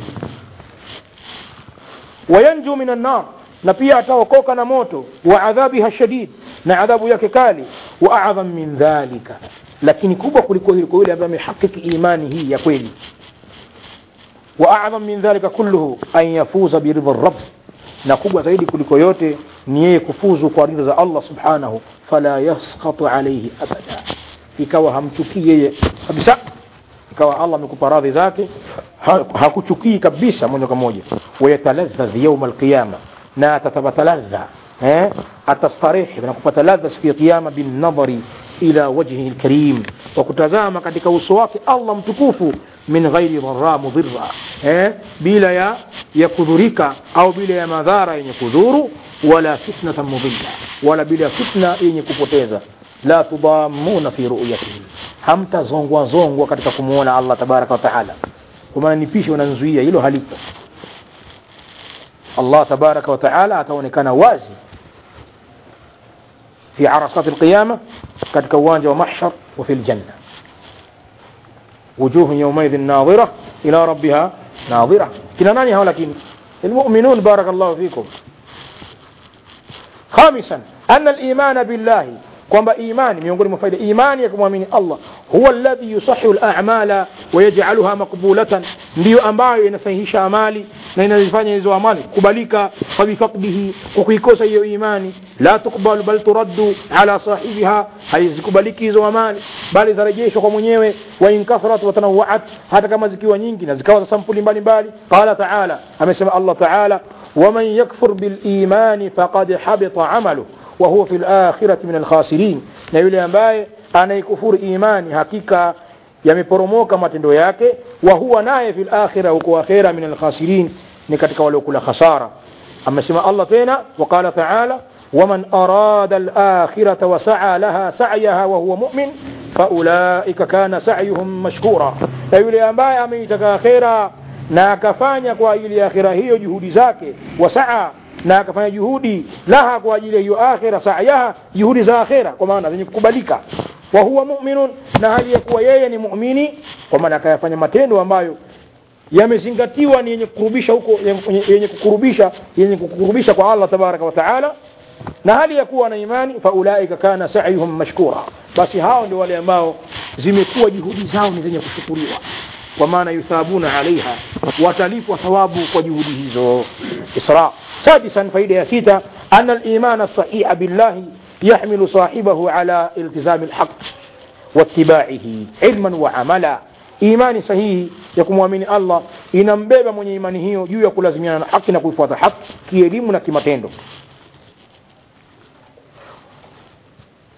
wayanju min annar na pia ataokoka na moto wa adhabiha shadid na adhabu yake kali wa adham min dhalika lakini kubwa kuliko hilo kwa yule ambaye amehakiki imani hii ya kweli wa adham min dhalika kulluhu an yafuza biridha rabb na kubwa zaidi kuliko yote ni yeye kufuzu kwa ridha za Allah subhanahu fala yasqatu alayhi abada ikawa hamchukii yeye kabisa ikawa Allah amekupa radhi zake hakuchukii kabisa moja kwa moja wayataladhadh yawm alqiyama na atatabata ladha eh atastarehe na kupata ladha siku ya kiyama bin nadhari ila wajhihi alkarim wa kutazama katika uso wake Allah mtukufu min ghairi dharra mudhirra eh bila ya ya kudhurika au bila ya madhara yenye kudhuru wala fitnatan mudilla wala bila fitna yenye kupoteza la tudamuna fi ru'yatihi hamtazongwa zongwa katika kumuona Allah tabaraka wa taala kwa maana nipishe unanzuia hilo halipo Allah tabaraka wa taala ataonekana wazi في عرصات القيامة قد كوانج ومحشر وفي الجنة وجوه يومئذ ناظرة إلى ربها ناظرة كنا ناني ولكن المؤمنون بارك الله فيكم خامسا أن الإيمان بالله kwamba imani miongoni mwa faida imani ya kumwamini Allah huwa alladhi yusahihu al-a'mala wa yaj'aluha maqbulatan ndiyo ambayo inasahihisha amali na inazifanya hizo amali kubalika fa bifaqdihi kwa kuikosa hiyo imani la tukbalu bal turaddu ala sahibiha haizikubaliki hizo amali bali zarejeshwa kwa mwenyewe wa in kathrat wa tanawwa'at hata kama zikiwa nyingi na zikawa za sampuli mbalimbali qala ta'ala amesema Allah ta'ala ومن يكفر بالإيمان فقد حبط عمله وهو في الآخرة من الخاسرين na yule ambaye anaikufuru imani hakika yameporomoka matendo yake wa huwa naye fil akhirah huko akhira min alkhasirin ni katika waliokula khasara amesema Allah tena وقال تعالى ومن أراد الآخرة وسعى لها سعيها وهو مؤمن فأولئك كان سعيهم مشكورا na yule ambaye ameitaka akhira na akafanya kwa ajili ya akhira hiyo juhudi zake wasaa na akafanya juhudi laha kwa ajili ya hiyo akhira sa'yaha juhudi za akhira kwa maana zenye kukubalika wa huwa mu'minun na hali ya kuwa yeye ni muumini kwa maana akayafanya matendo ambayo yamezingatiwa ni yenye kukurubisha huko yenye kukurubisha yenye kukurubisha kwa Allah tabaraka wa taala na hali ya kuwa na imani faulaika kana sa'yuhum mashkura basi hao ndio wale ambao zimekuwa juhudi zao ni zenye kushukuriwa kwa maana yuthabuna alaiha watalipwa thawabu kwa juhudi hizo isra سادسا فائدة ستة أن الإيمان الصحيح بالله يحمل صاحبه على التزام الحق واتباعه علما وعملا imani sahihi ya kumwamini allah inambeba mwenye imani hiyo juu ya kulazimiana na haki na kuifuata haki kielimu na kimatendo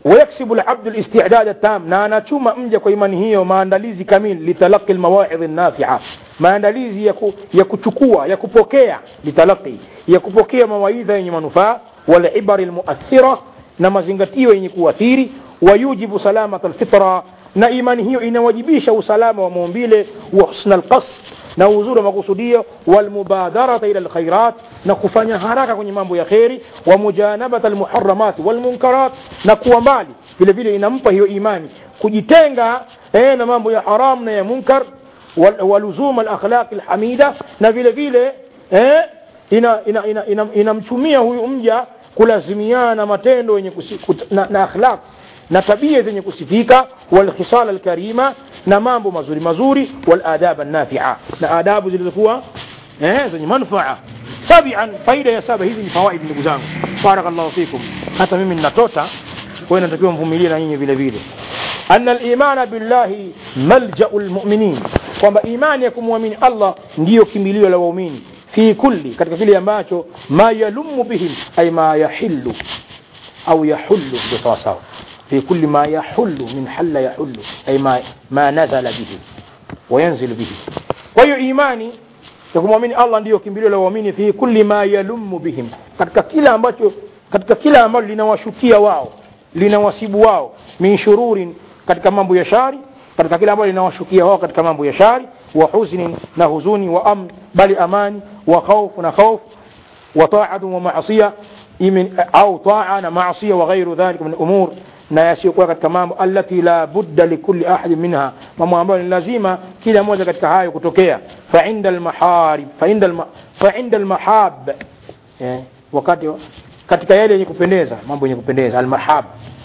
ويكسب العبد الاستعداد التام na anachuma mja kwa imani hiyo maandalizi kamili litalaqi almawaidh an-nafi'a maandalizi ya, ku, ya kuchukua ya kupokea litalaqi ya kupokea mawaidha yenye manufaa wal ibari almu'athira na mazingatio yenye kuathiri wayujibu salamat alfitra na imani hiyo inawajibisha usalama wa maumbile wa husna alqasd na uzuri wa makusudio walmubadarata ila alkhairat na kufanya haraka kwenye mambo ya kheri wa mujanabat almuharramat walmunkarat na kuwa mbali vile vile inampa hiyo imani kujitenga eh, na mambo ya haram na ya munkar waluzum alakhlaq alhamida na vile vile eh, inamchumia ina, ina, ina, ina huyu mja kulazimiana na matendo yenye na, na akhlaq na tabia zenye kusifika walkhisal alkarima na mambo mazuri mazuri waladab annafia na adabu zilizokuwa eh, zenye manfaa sabian faida ya saba hizi ni fawaid ndugu zangu barakallahu fikum hata mimi ninatota kwa hiyo natakiwa mvumilie na nyinyi vile vile anna al-imana billahi malja'u al-mu'minin kwamba imani ya kumwamini Allah ndiyo kimbilio la waumini fi kulli katika kile ambacho ma yalumu bihim ay ma yahillu au yahullu ndio sawa sawa في كل ما يحل من حل يحل أي ما, ما نزل به وينزل به وهي إيماني يكمwamini Allah ndiyo kimbilio la waamini fi kulli ma yalummu bihim katika kila ambacho katika kila ambalo linawashukia wao linawasibu wao min shururin katika mambo ya shari katika kila ambalo linawashukia wao katika mambo ya shari wa huznin na huzuni wa am bali amani wa khawf na khawf wa ta'atu wa ma'siya au ta'a na ma'siya wa ghairu dhalika min umur na yasiyokuwa katika mambo allati la budda likulli ahadin minha mambo ambayo ni lazima kila moja katika hayo kutokea fa inda almaharib fa inda alma, fa inda almahab eh, wakati katika yale yenye kupendeza mambo yenye kupendeza almahab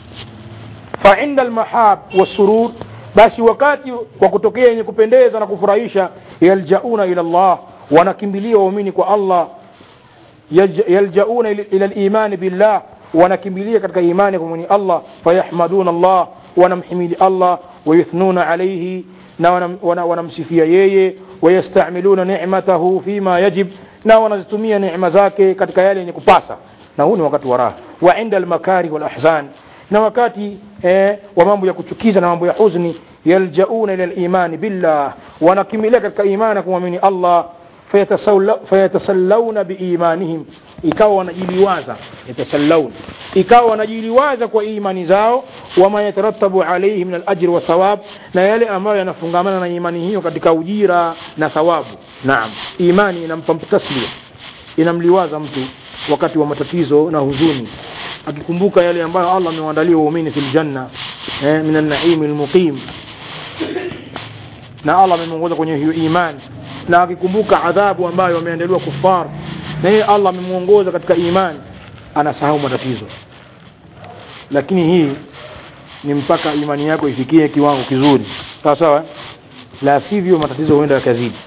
fa inda almahab wasurur basi wakati wa kutokea yenye kupendeza na kufurahisha yaljauna ila Allah wanakimbilia waumini kwa Allah yaljauna ila al-iman billah wanakimbilia katika imani kwa mwenye Allah fayahmaduna Allah wanamhimidi Allah wayuthnuna alayhi na wanamsifia yeye wayastamiluna ni'matahu fima yajib na wanazitumia neema zake katika yale yenye kupasa na huu ni wakati wa raha wa inda almakari wal ahzan na wakati eh, wa mambo ya kuchukiza na mambo ya huzuni yaljauna ila al-iman billah wanakimbilia katika imani kumwamini Allah fayatasallawna biimanihim ikawa wanajiliwaza yatasallawna ikawa wanajiliwaza kwa imani zao wama yatarattabu alayhi min alajri wa thawab na yale ambayo yanafungamana na imani hiyo katika ujira na thawabu naam imani inampa taslia inamliwaza mtu wakati wa matatizo na huzuni akikumbuka yale ambayo Allah amewaandalia waumini fil janna eh, min an-na'im al-muqim na Allah amemuongoza kwenye hiyo imani na akikumbuka adhabu ambayo wameandaliwa kufar na yeye Allah amemuongoza katika imani anasahau matatizo lakini hii ni mpaka imani yako ifikie kiwango kizuri sawa sawa la sivyo matatizo huenda yakazidi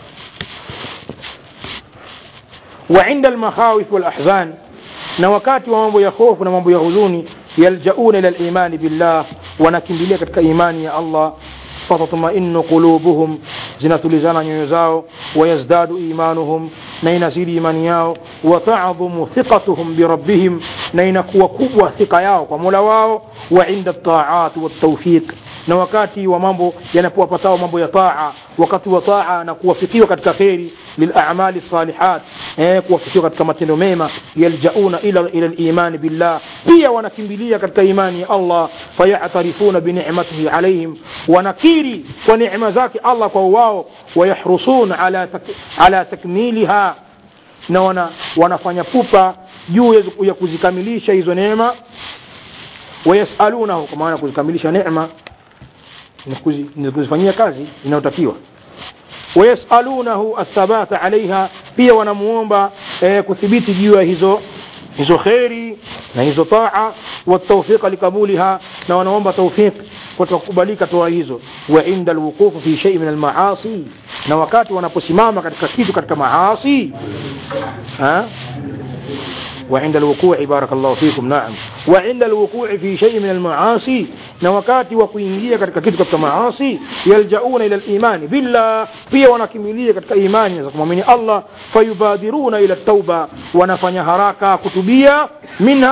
wa inda almakhawif wal ahzan na wakati wa mambo ya hofu na mambo ya huzuni yaljauna ila al-imani billah wanakimbilia katika imani ya Allah fatatmainu qulubuhum zinatulizana nyoyo zao wayazdadu imanuhum na inazidi imani yao watadhumu thiqatuhum birabbihim na inakuwa kubwa thika yao kwa mola wao wa inda taat watawfiq na wakati wa mambo yanapowapatao mambo ya taa wakati wa taa na kuwafikiwa katika kheri lilamali salihat eh, kuwafikiwa katika matendo mema yaljauna ila ila liman billah pia wanakimbilia katika imani ya Allah fayatarifuna binicmatihi alaihim wanakiri kwa neema zake Allah kwa wao wayahrusun ala, tak, ala takmiliha na wana, wanafanya pupa juu ya kuzikamilisha hizo neema wayasalunahu kwa maana kuzikamilisha neema ni kuzifanyia kazi inayotakiwa wayasalunahu athabata alaiha pia wanamuomba eh, kuthibiti juu ya hizo hizo kheri na hizo taa watawfiqa likabuliha na wanaomba tawfiq kwa kukubalika toa hizo wa inda alwuqufu fi shay min almaasi na wakati wanaposimama katika kitu katika maasi ha وعند الوقوع بارك الله فيكم نعم وعند الوقوع في شيء من المعاصي نوكاتي وكوينجيا katika kitu katika maasi yaljauna ila al-iman billah pia wanakimbilia katika imani za kumwamini Allah fayubadiruna ila tauba wanafanya haraka kutubia minha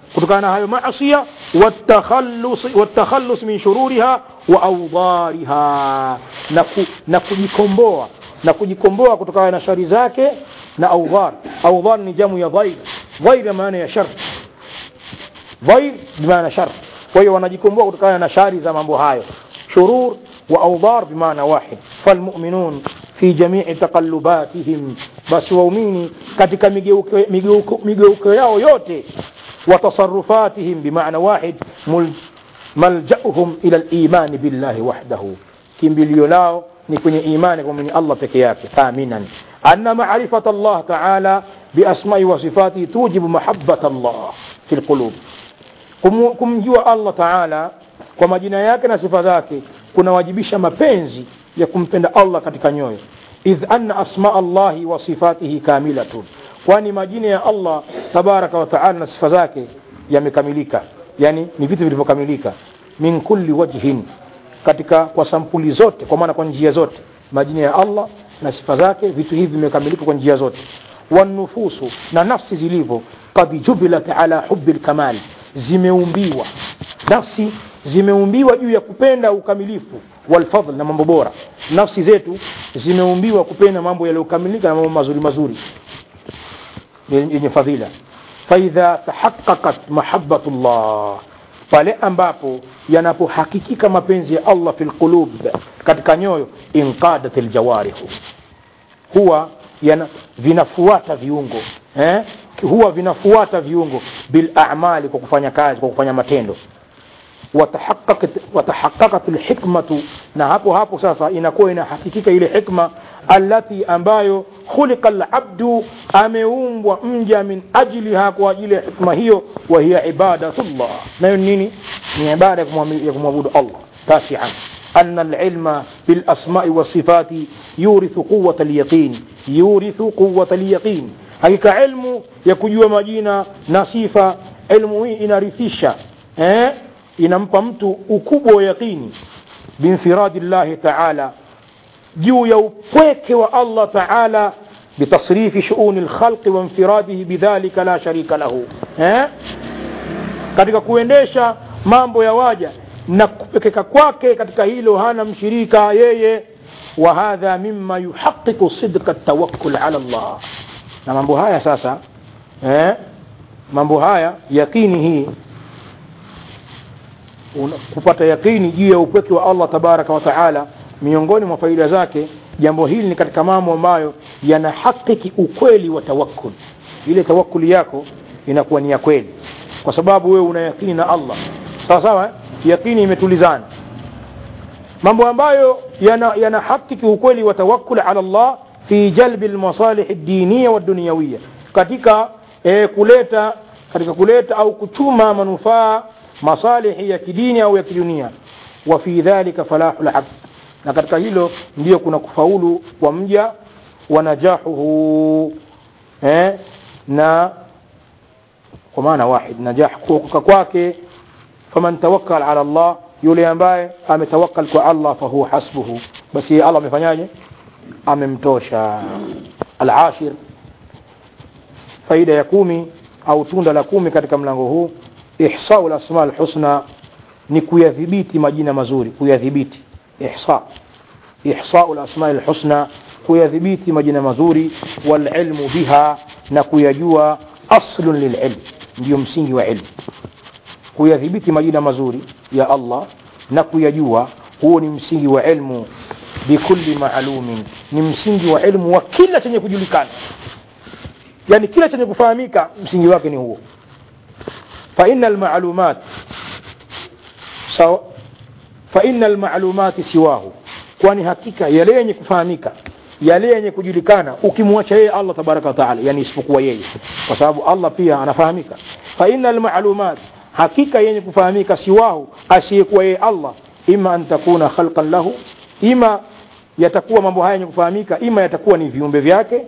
kutokana na hayo maasia watakhallus watakhallus min shururiha wa awdariha na, ku, na kujikomboa na kujikomboa kutokana na shari zake na audhar audhar ni jamu ya dhair dhair maana ya shar dhair bimaana shar kwa hiyo wanajikomboa kutokana na shari za mambo hayo shurur wa audhar bimaana wahid falmuminun fi jamii taqallubatihim basi waumini katika migeuko, migeuko, migeuko yao yote وتصرفاتهم بمعنى واحد ملجأهم إلى الإيمان بالله وحده كم بليولاو نكون إيمان من الله تكياك آمنا أن معرفة الله تعالى بأسماء وصفاته توجب محبة الله في القلوب kumjua allah taala kwa majina yake na sifa zake kunawajibisha mapenzi ya kumpenda allah katika nyoyo idh anna asma allahi wa sifatihi kamilatun kwani majina ya allah tabaraka wa taala na sifa zake yamekamilika yani ni vitu vilivyokamilika min kulli wajhin katika kwa sampuli zote kwa maana kwa njia zote majina ya allah na sifa zake vitu hivi vimekamilika kwa njia zote wanufusu na nafsi zilivyo kad jubilat ala hubi lkamal zimeumbiwa nafsi zimeumbiwa juu ya kupenda ukamilifu walfadl na mambo bora nafsi zetu zimeumbiwa kupenda mambo yaliyokamilika na mambo mazuri mazuri yenye fadhila faidha tahaqaqat mahabatu llah pale ambapo yanapohakikika mapenzi ya allah fi lqulub katika nyoyo inqadat ljawarihu huwa yana, vinafuata viungo eh? huwa vinafuata viungo bilamali kwa kufanya kazi kwa kufanya matendo watahaqaqat lhikmatu na hapo hapo sasa inakuwa inahakikika ile hikma alati ambayo khuliqa labdu ameumbwa mja min ajliha kwa ajili ya hikma hiyo wa hiya ibadatullah nayo nini ni ibada ya kumwabudu allah tasian أن العلم بالأسماء والصفات يورث قوة اليقين يورث قوة اليقين hakika ilmu ya kujua majina na sifa ilmu hii inarithisha eh? inampa mtu ukubwa wa yaqini biinfiradi llahi taala juu ya upweke wa allah taala bitasrifi shuuni lkhalqi wainfiradihi bidhalika la sharika lahu eh? katika kuendesha mambo ya waja na kupekeka kwake katika hilo hana mshirika yeye wa hadha mima yuhaqiqu sidqa tawakkul ala llah na mambo haya sasa eh, mambo haya yakini hii una, kupata yakini juu ya upweke wa allah tabaraka wa taala miongoni mwa faida zake jambo hili ni katika mambo ambayo yanahakiki ukweli wa tawakkul ile tawakkuli yako inakuwa ni ya kweli kwa sababu wewe una yakini na allah sawa sawa eh? yakini imetulizana mambo ambayo yanahakiki yana ukweli wa tawakkul ala allah fi jalbi lmasalih diniya waddunyawiya katika e, kuleta katika kuleta au kuchuma manufaa masalihi ya kidini au ya kidunia wa fi dhalika falahu labd na katika hilo ndiyo kuna kufaulu kwa mja wa najahuhu eh, na kwa maana wahid najah kuokoka kwake faman tawakkal ala Allah yule ambaye ametawakkal kwa Allah fahuwa hasbuhu basi Allah amefanyaje amemtosha alashir faida ya kumi au tunda la kumi katika mlango huu ihsau lasma lhusna ni kuyadhibiti majina mazuri kuyadhibiti ihsa ihsau lasma lhusna kuyadhibiti majina mazuri walilmu biha na kuyajua aslun lililm ndiyo msingi wa ilmu kuyadhibiti majina mazuri ya Allah na kuyajua huo ni msingi wa ilmu bikulli maalumin ni msingi wa ilmu wa kila chenye kujulikana yani kila chenye kufahamika msingi wake ni huo fa inna almalumat sawa fa inna almalumati siwahu kwani hakika yale yenye kufahamika yale yenye kujulikana ukimwacha yeye Allah tabaraka wa taala yani isipokuwa yeye kwa sababu Allah pia anafahamika fa inna almalumat hakika yenye kufahamika siwahu asiyekuwa yeye Allah ima an takuna khalqan lahu ima yatakuwa mambo haya yenye kufahamika ima yatakuwa ni viumbe vyake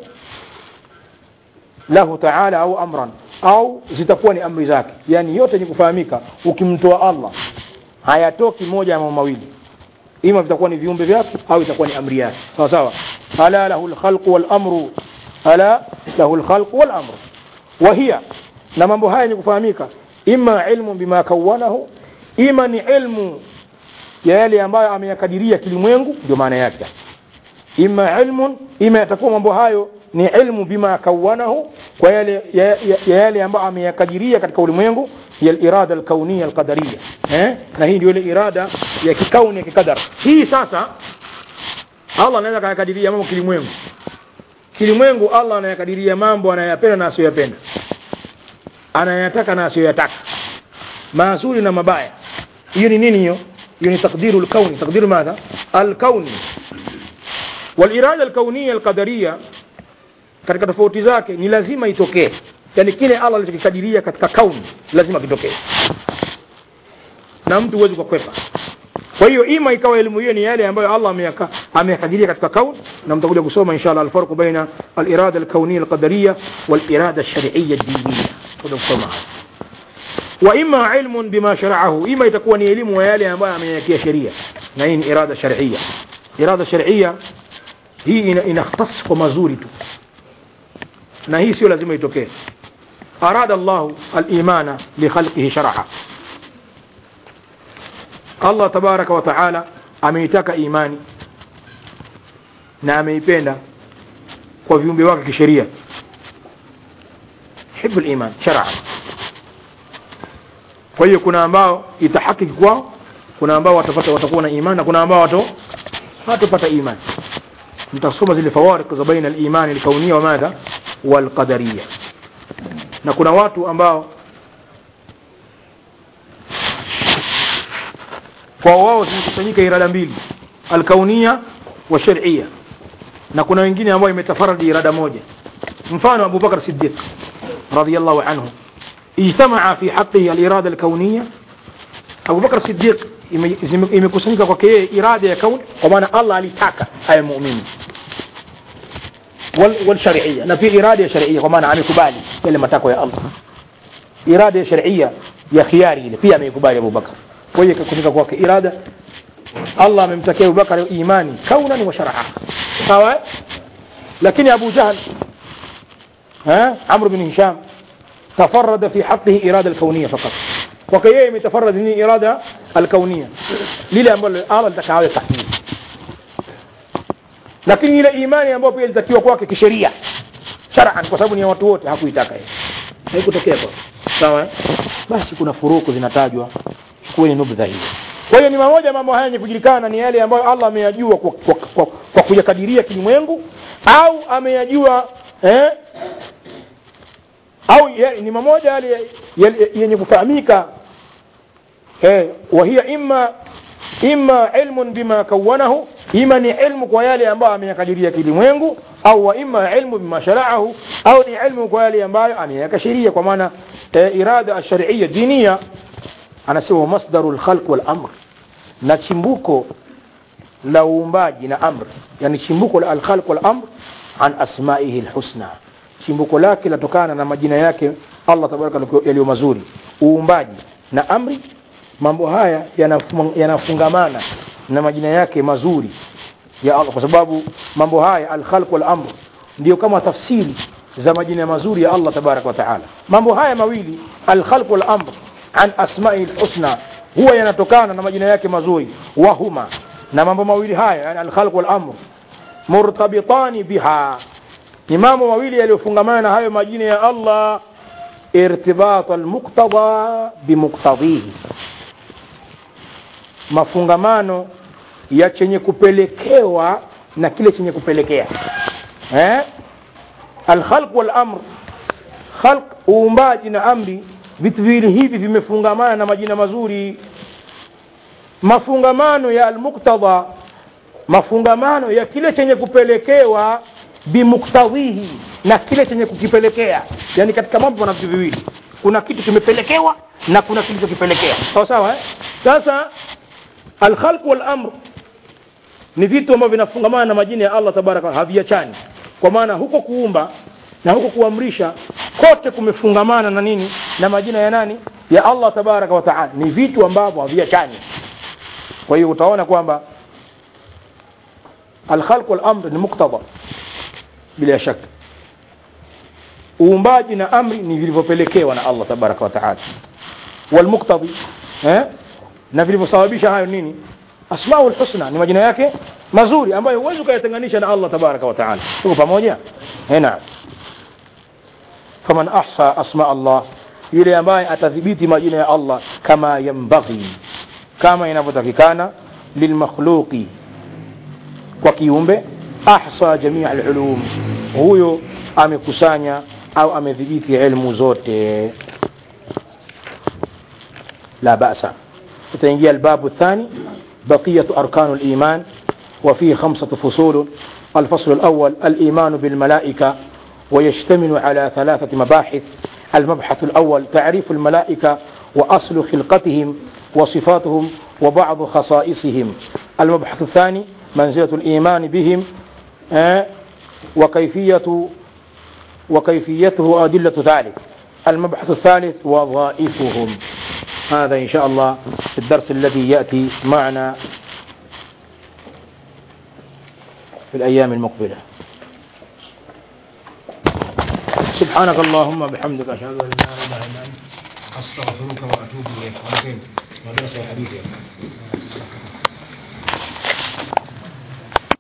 lahu taala au amran au zitakuwa ni amri zake yani yote yenye kufahamika ukimtoa Allah hayatoki moja ya mambo mawili ima vitakuwa ni viumbe vyake au itakuwa ni amri yake sawa sawa ala lahu alkhalqu wal amru ala lahu alkhalqu wal amru wa hiya na mambo haya yenye kufahamika ima ilmu bima kawanahu ima ni ilmu ya yale ambayo ameyakadiria kilimwengu ndio maana yake ima ilmun ima yatakuwa mambo hayo ni ilmu bima kawanahu kwa yale ya, ya, ya yale ambayo ameyakadiria katika ulimwengu ya irada alkauniya alqadariya eh na hii ndio ile irada ya kikauni ya kikadar hii sasa Allah anaweza kayakadiria mambo kilimwengu kilimwengu Allah anayakadiria mambo anayapenda na asiyoyapenda anayataka na asiyoyataka mazuri na mabaya hiyo ni nini hiyo hiyo ni takdiru alkauni takdiru madha alkauni والإرادة الكونية القدرية katika tofauti zake ni lazima itokee yani kile Allah alichokikadiria katika kauni lazima kitokee na mtu huwezi kukwepa kwa hiyo ima ikawa elimu hiyo ni yale ambayo Allah ameyaka ameyakadiria katika kauni na mtakuja kusoma inshallah alfarq baina alirada alkauniyya alqadariyya walirada alshar'iyya ad-diniyya tutakuja kusoma wa ima ilmun bima shara'ahu ima itakuwa ni elimu ya yale ambayo ameyakia sheria na hii ni irada shar'iyya irada shar'iyya hii ina, inakhtas kwa mazuri tu na hii sio lazima itokee arada Allah al-imana li khalqihi shar'a Allah tabaraka wa taala ameitaka imani na ameipenda kwa viumbe wake kisheria hibu iman shar'a kwa hiyo kuna ambao itahakiki kwao kuna ambao watapata watakuwa na imani na kuna ambao watu hatopata imani mtasoma zile fawarik za baina al-iman al-kauniyya wa madha wal-qadariyya na kuna watu ambao kwa wao zimekusanyika irada mbili al-kauniyya wa shar'iyya na kuna wengine ambao imetafaradi irada moja mfano Abu Bakar Siddiq radiyallahu anhu ijtamaa fi haqqihi al-irada al-kauniyya Abu Bakar Siddiq imekusanyika kwake yeye irada ya kauni kwa maana Allah alitaka awe muumini wal, wal shar'iyya na pia irada ya shar'iyya kwa maana amekubali yale matakwa ya Allah irada ya shar'iyya ya khiari ile pia ameikubali Abu Bakar kwa hiyo ikakusanyika kwake irada Allah amemtakia Abu Bakar imani kaunan wa shar'a sawa lakini Abu Jahl ها عمرو بن هشام تفرد في حقه إرادة الكونية فقط kwake yeye imetafarad ni irada alkaunia lile ambalo Allah alitaka awe tahmid lakini ile imani ambayo pia ilitakiwa kwake kisheria shar'an kwa sababu ni ya watu wote hakuitaka yeye haikutokea kwa sawa basi kuna furuku zinatajwa chukueni nubdha hiyo kwa hiyo ni mamoja mambo haya yenye kujulikana ni yale ambayo Allah ameyajua kwa, kwa, kwa, kwa kuyakadiria kilimwengu au ameyajua eh, au ni mamoja yale yenye kufahamika eh wahia imma imma ilmun bima kawanahu ima ni ilmu kwa yale ambayo ameyakadiria kilimwengu au wa imma ilmu bima shara'ahu au ni ilmu kwa yale ambayo ameyaka sheria kwa maana eh, irada ash-shar'iyya diniya anasema masdarul khalq wal amr na chimbuko la uumbaji na amr yani chimbuko la al-khalq wal amr an asma'ihi al-husna chimbuko lake latokana na majina yake Allah tabaraka yaliyo mazuri uumbaji na amri mambo haya yanafungamana na majina yake mazuri ya Allah kwa sababu mambo haya al-khalq wal amr ndio kama tafsiri za majina mazuri ya Allah tabaraka wa taala mambo haya mawili al-khalq wal amr an asma'i al-husna huwa yanatokana na majina yake mazuri wa huma na mambo mawili haya yani al-khalq wal amr murtabitani biha ni mambo mawili yaliyofungamana na hayo majina ya Allah irtibat almuqtada bimuqtadihi mafungamano ya chenye kupelekewa na kile chenye kupelekea eh alkhalq wal amr khalq uumbaji na amri vitu viwili hivi vimefungamana na majina mazuri mafungamano ya almuqtada mafungamano ya kile chenye kupelekewa bimuktadhihi na kile chenye kukipelekea yani katika mambo na vitu viwili kuna kitu kimepelekewa na kuna kilichokipelekea sawa sawa eh? sasa alkhalq wal amr ni vitu ambavyo vinafungamana na majina ya Allah tabaraka haviachani kwa maana huko kuumba na huko kuamrisha kote kumefungamana na nini na majina ya nani ya Allah tabaraka wa taala ni vitu ambavyo haviachani kwa hiyo utaona kwamba alkhalq wal amr ni muktada bila shaka uumbaji na amri ni vilivyopelekewa na Allah tabaraka wa taala walmuqtadi eh? na vilivyosababisha hayo nini asmaul husna ni majina yake mazuri ambayo huwezi ukayatenganisha na Allah tabaraka wa taala tuko pamoja eh naam faman ahsa asma Allah yule ambaye atadhibiti majina ya Allah kama yambaghi kama inavyotakikana lilmakhluqi kwa kiumbe ahsa jamii alulum huyo amekusanya au amedhibiti ilmu zote la basa tutaingia albabu الثاني بقية أركان الإيمان وفيه خمسة فصول الفصل الأول الإيمان بالملائكة ويشتمل على ثلاثة مباحث المبحث الأول تعريف الملائكة وأصل خلقتهم وصفاتهم وبعض خصائصهم المبحث الثاني منزلة الإيمان بهم آه، وكيفية وكيفيته وأدلة ذلك المبحث الثالث وظائفهم هذا إن شاء الله في الدرس الذي يأتي معنا في الأيام المقبلة سبحانك اللهم بحمدك أشهد أن لا إله إلا أنت أستغفرك وأتوب إليك مدرسة حديث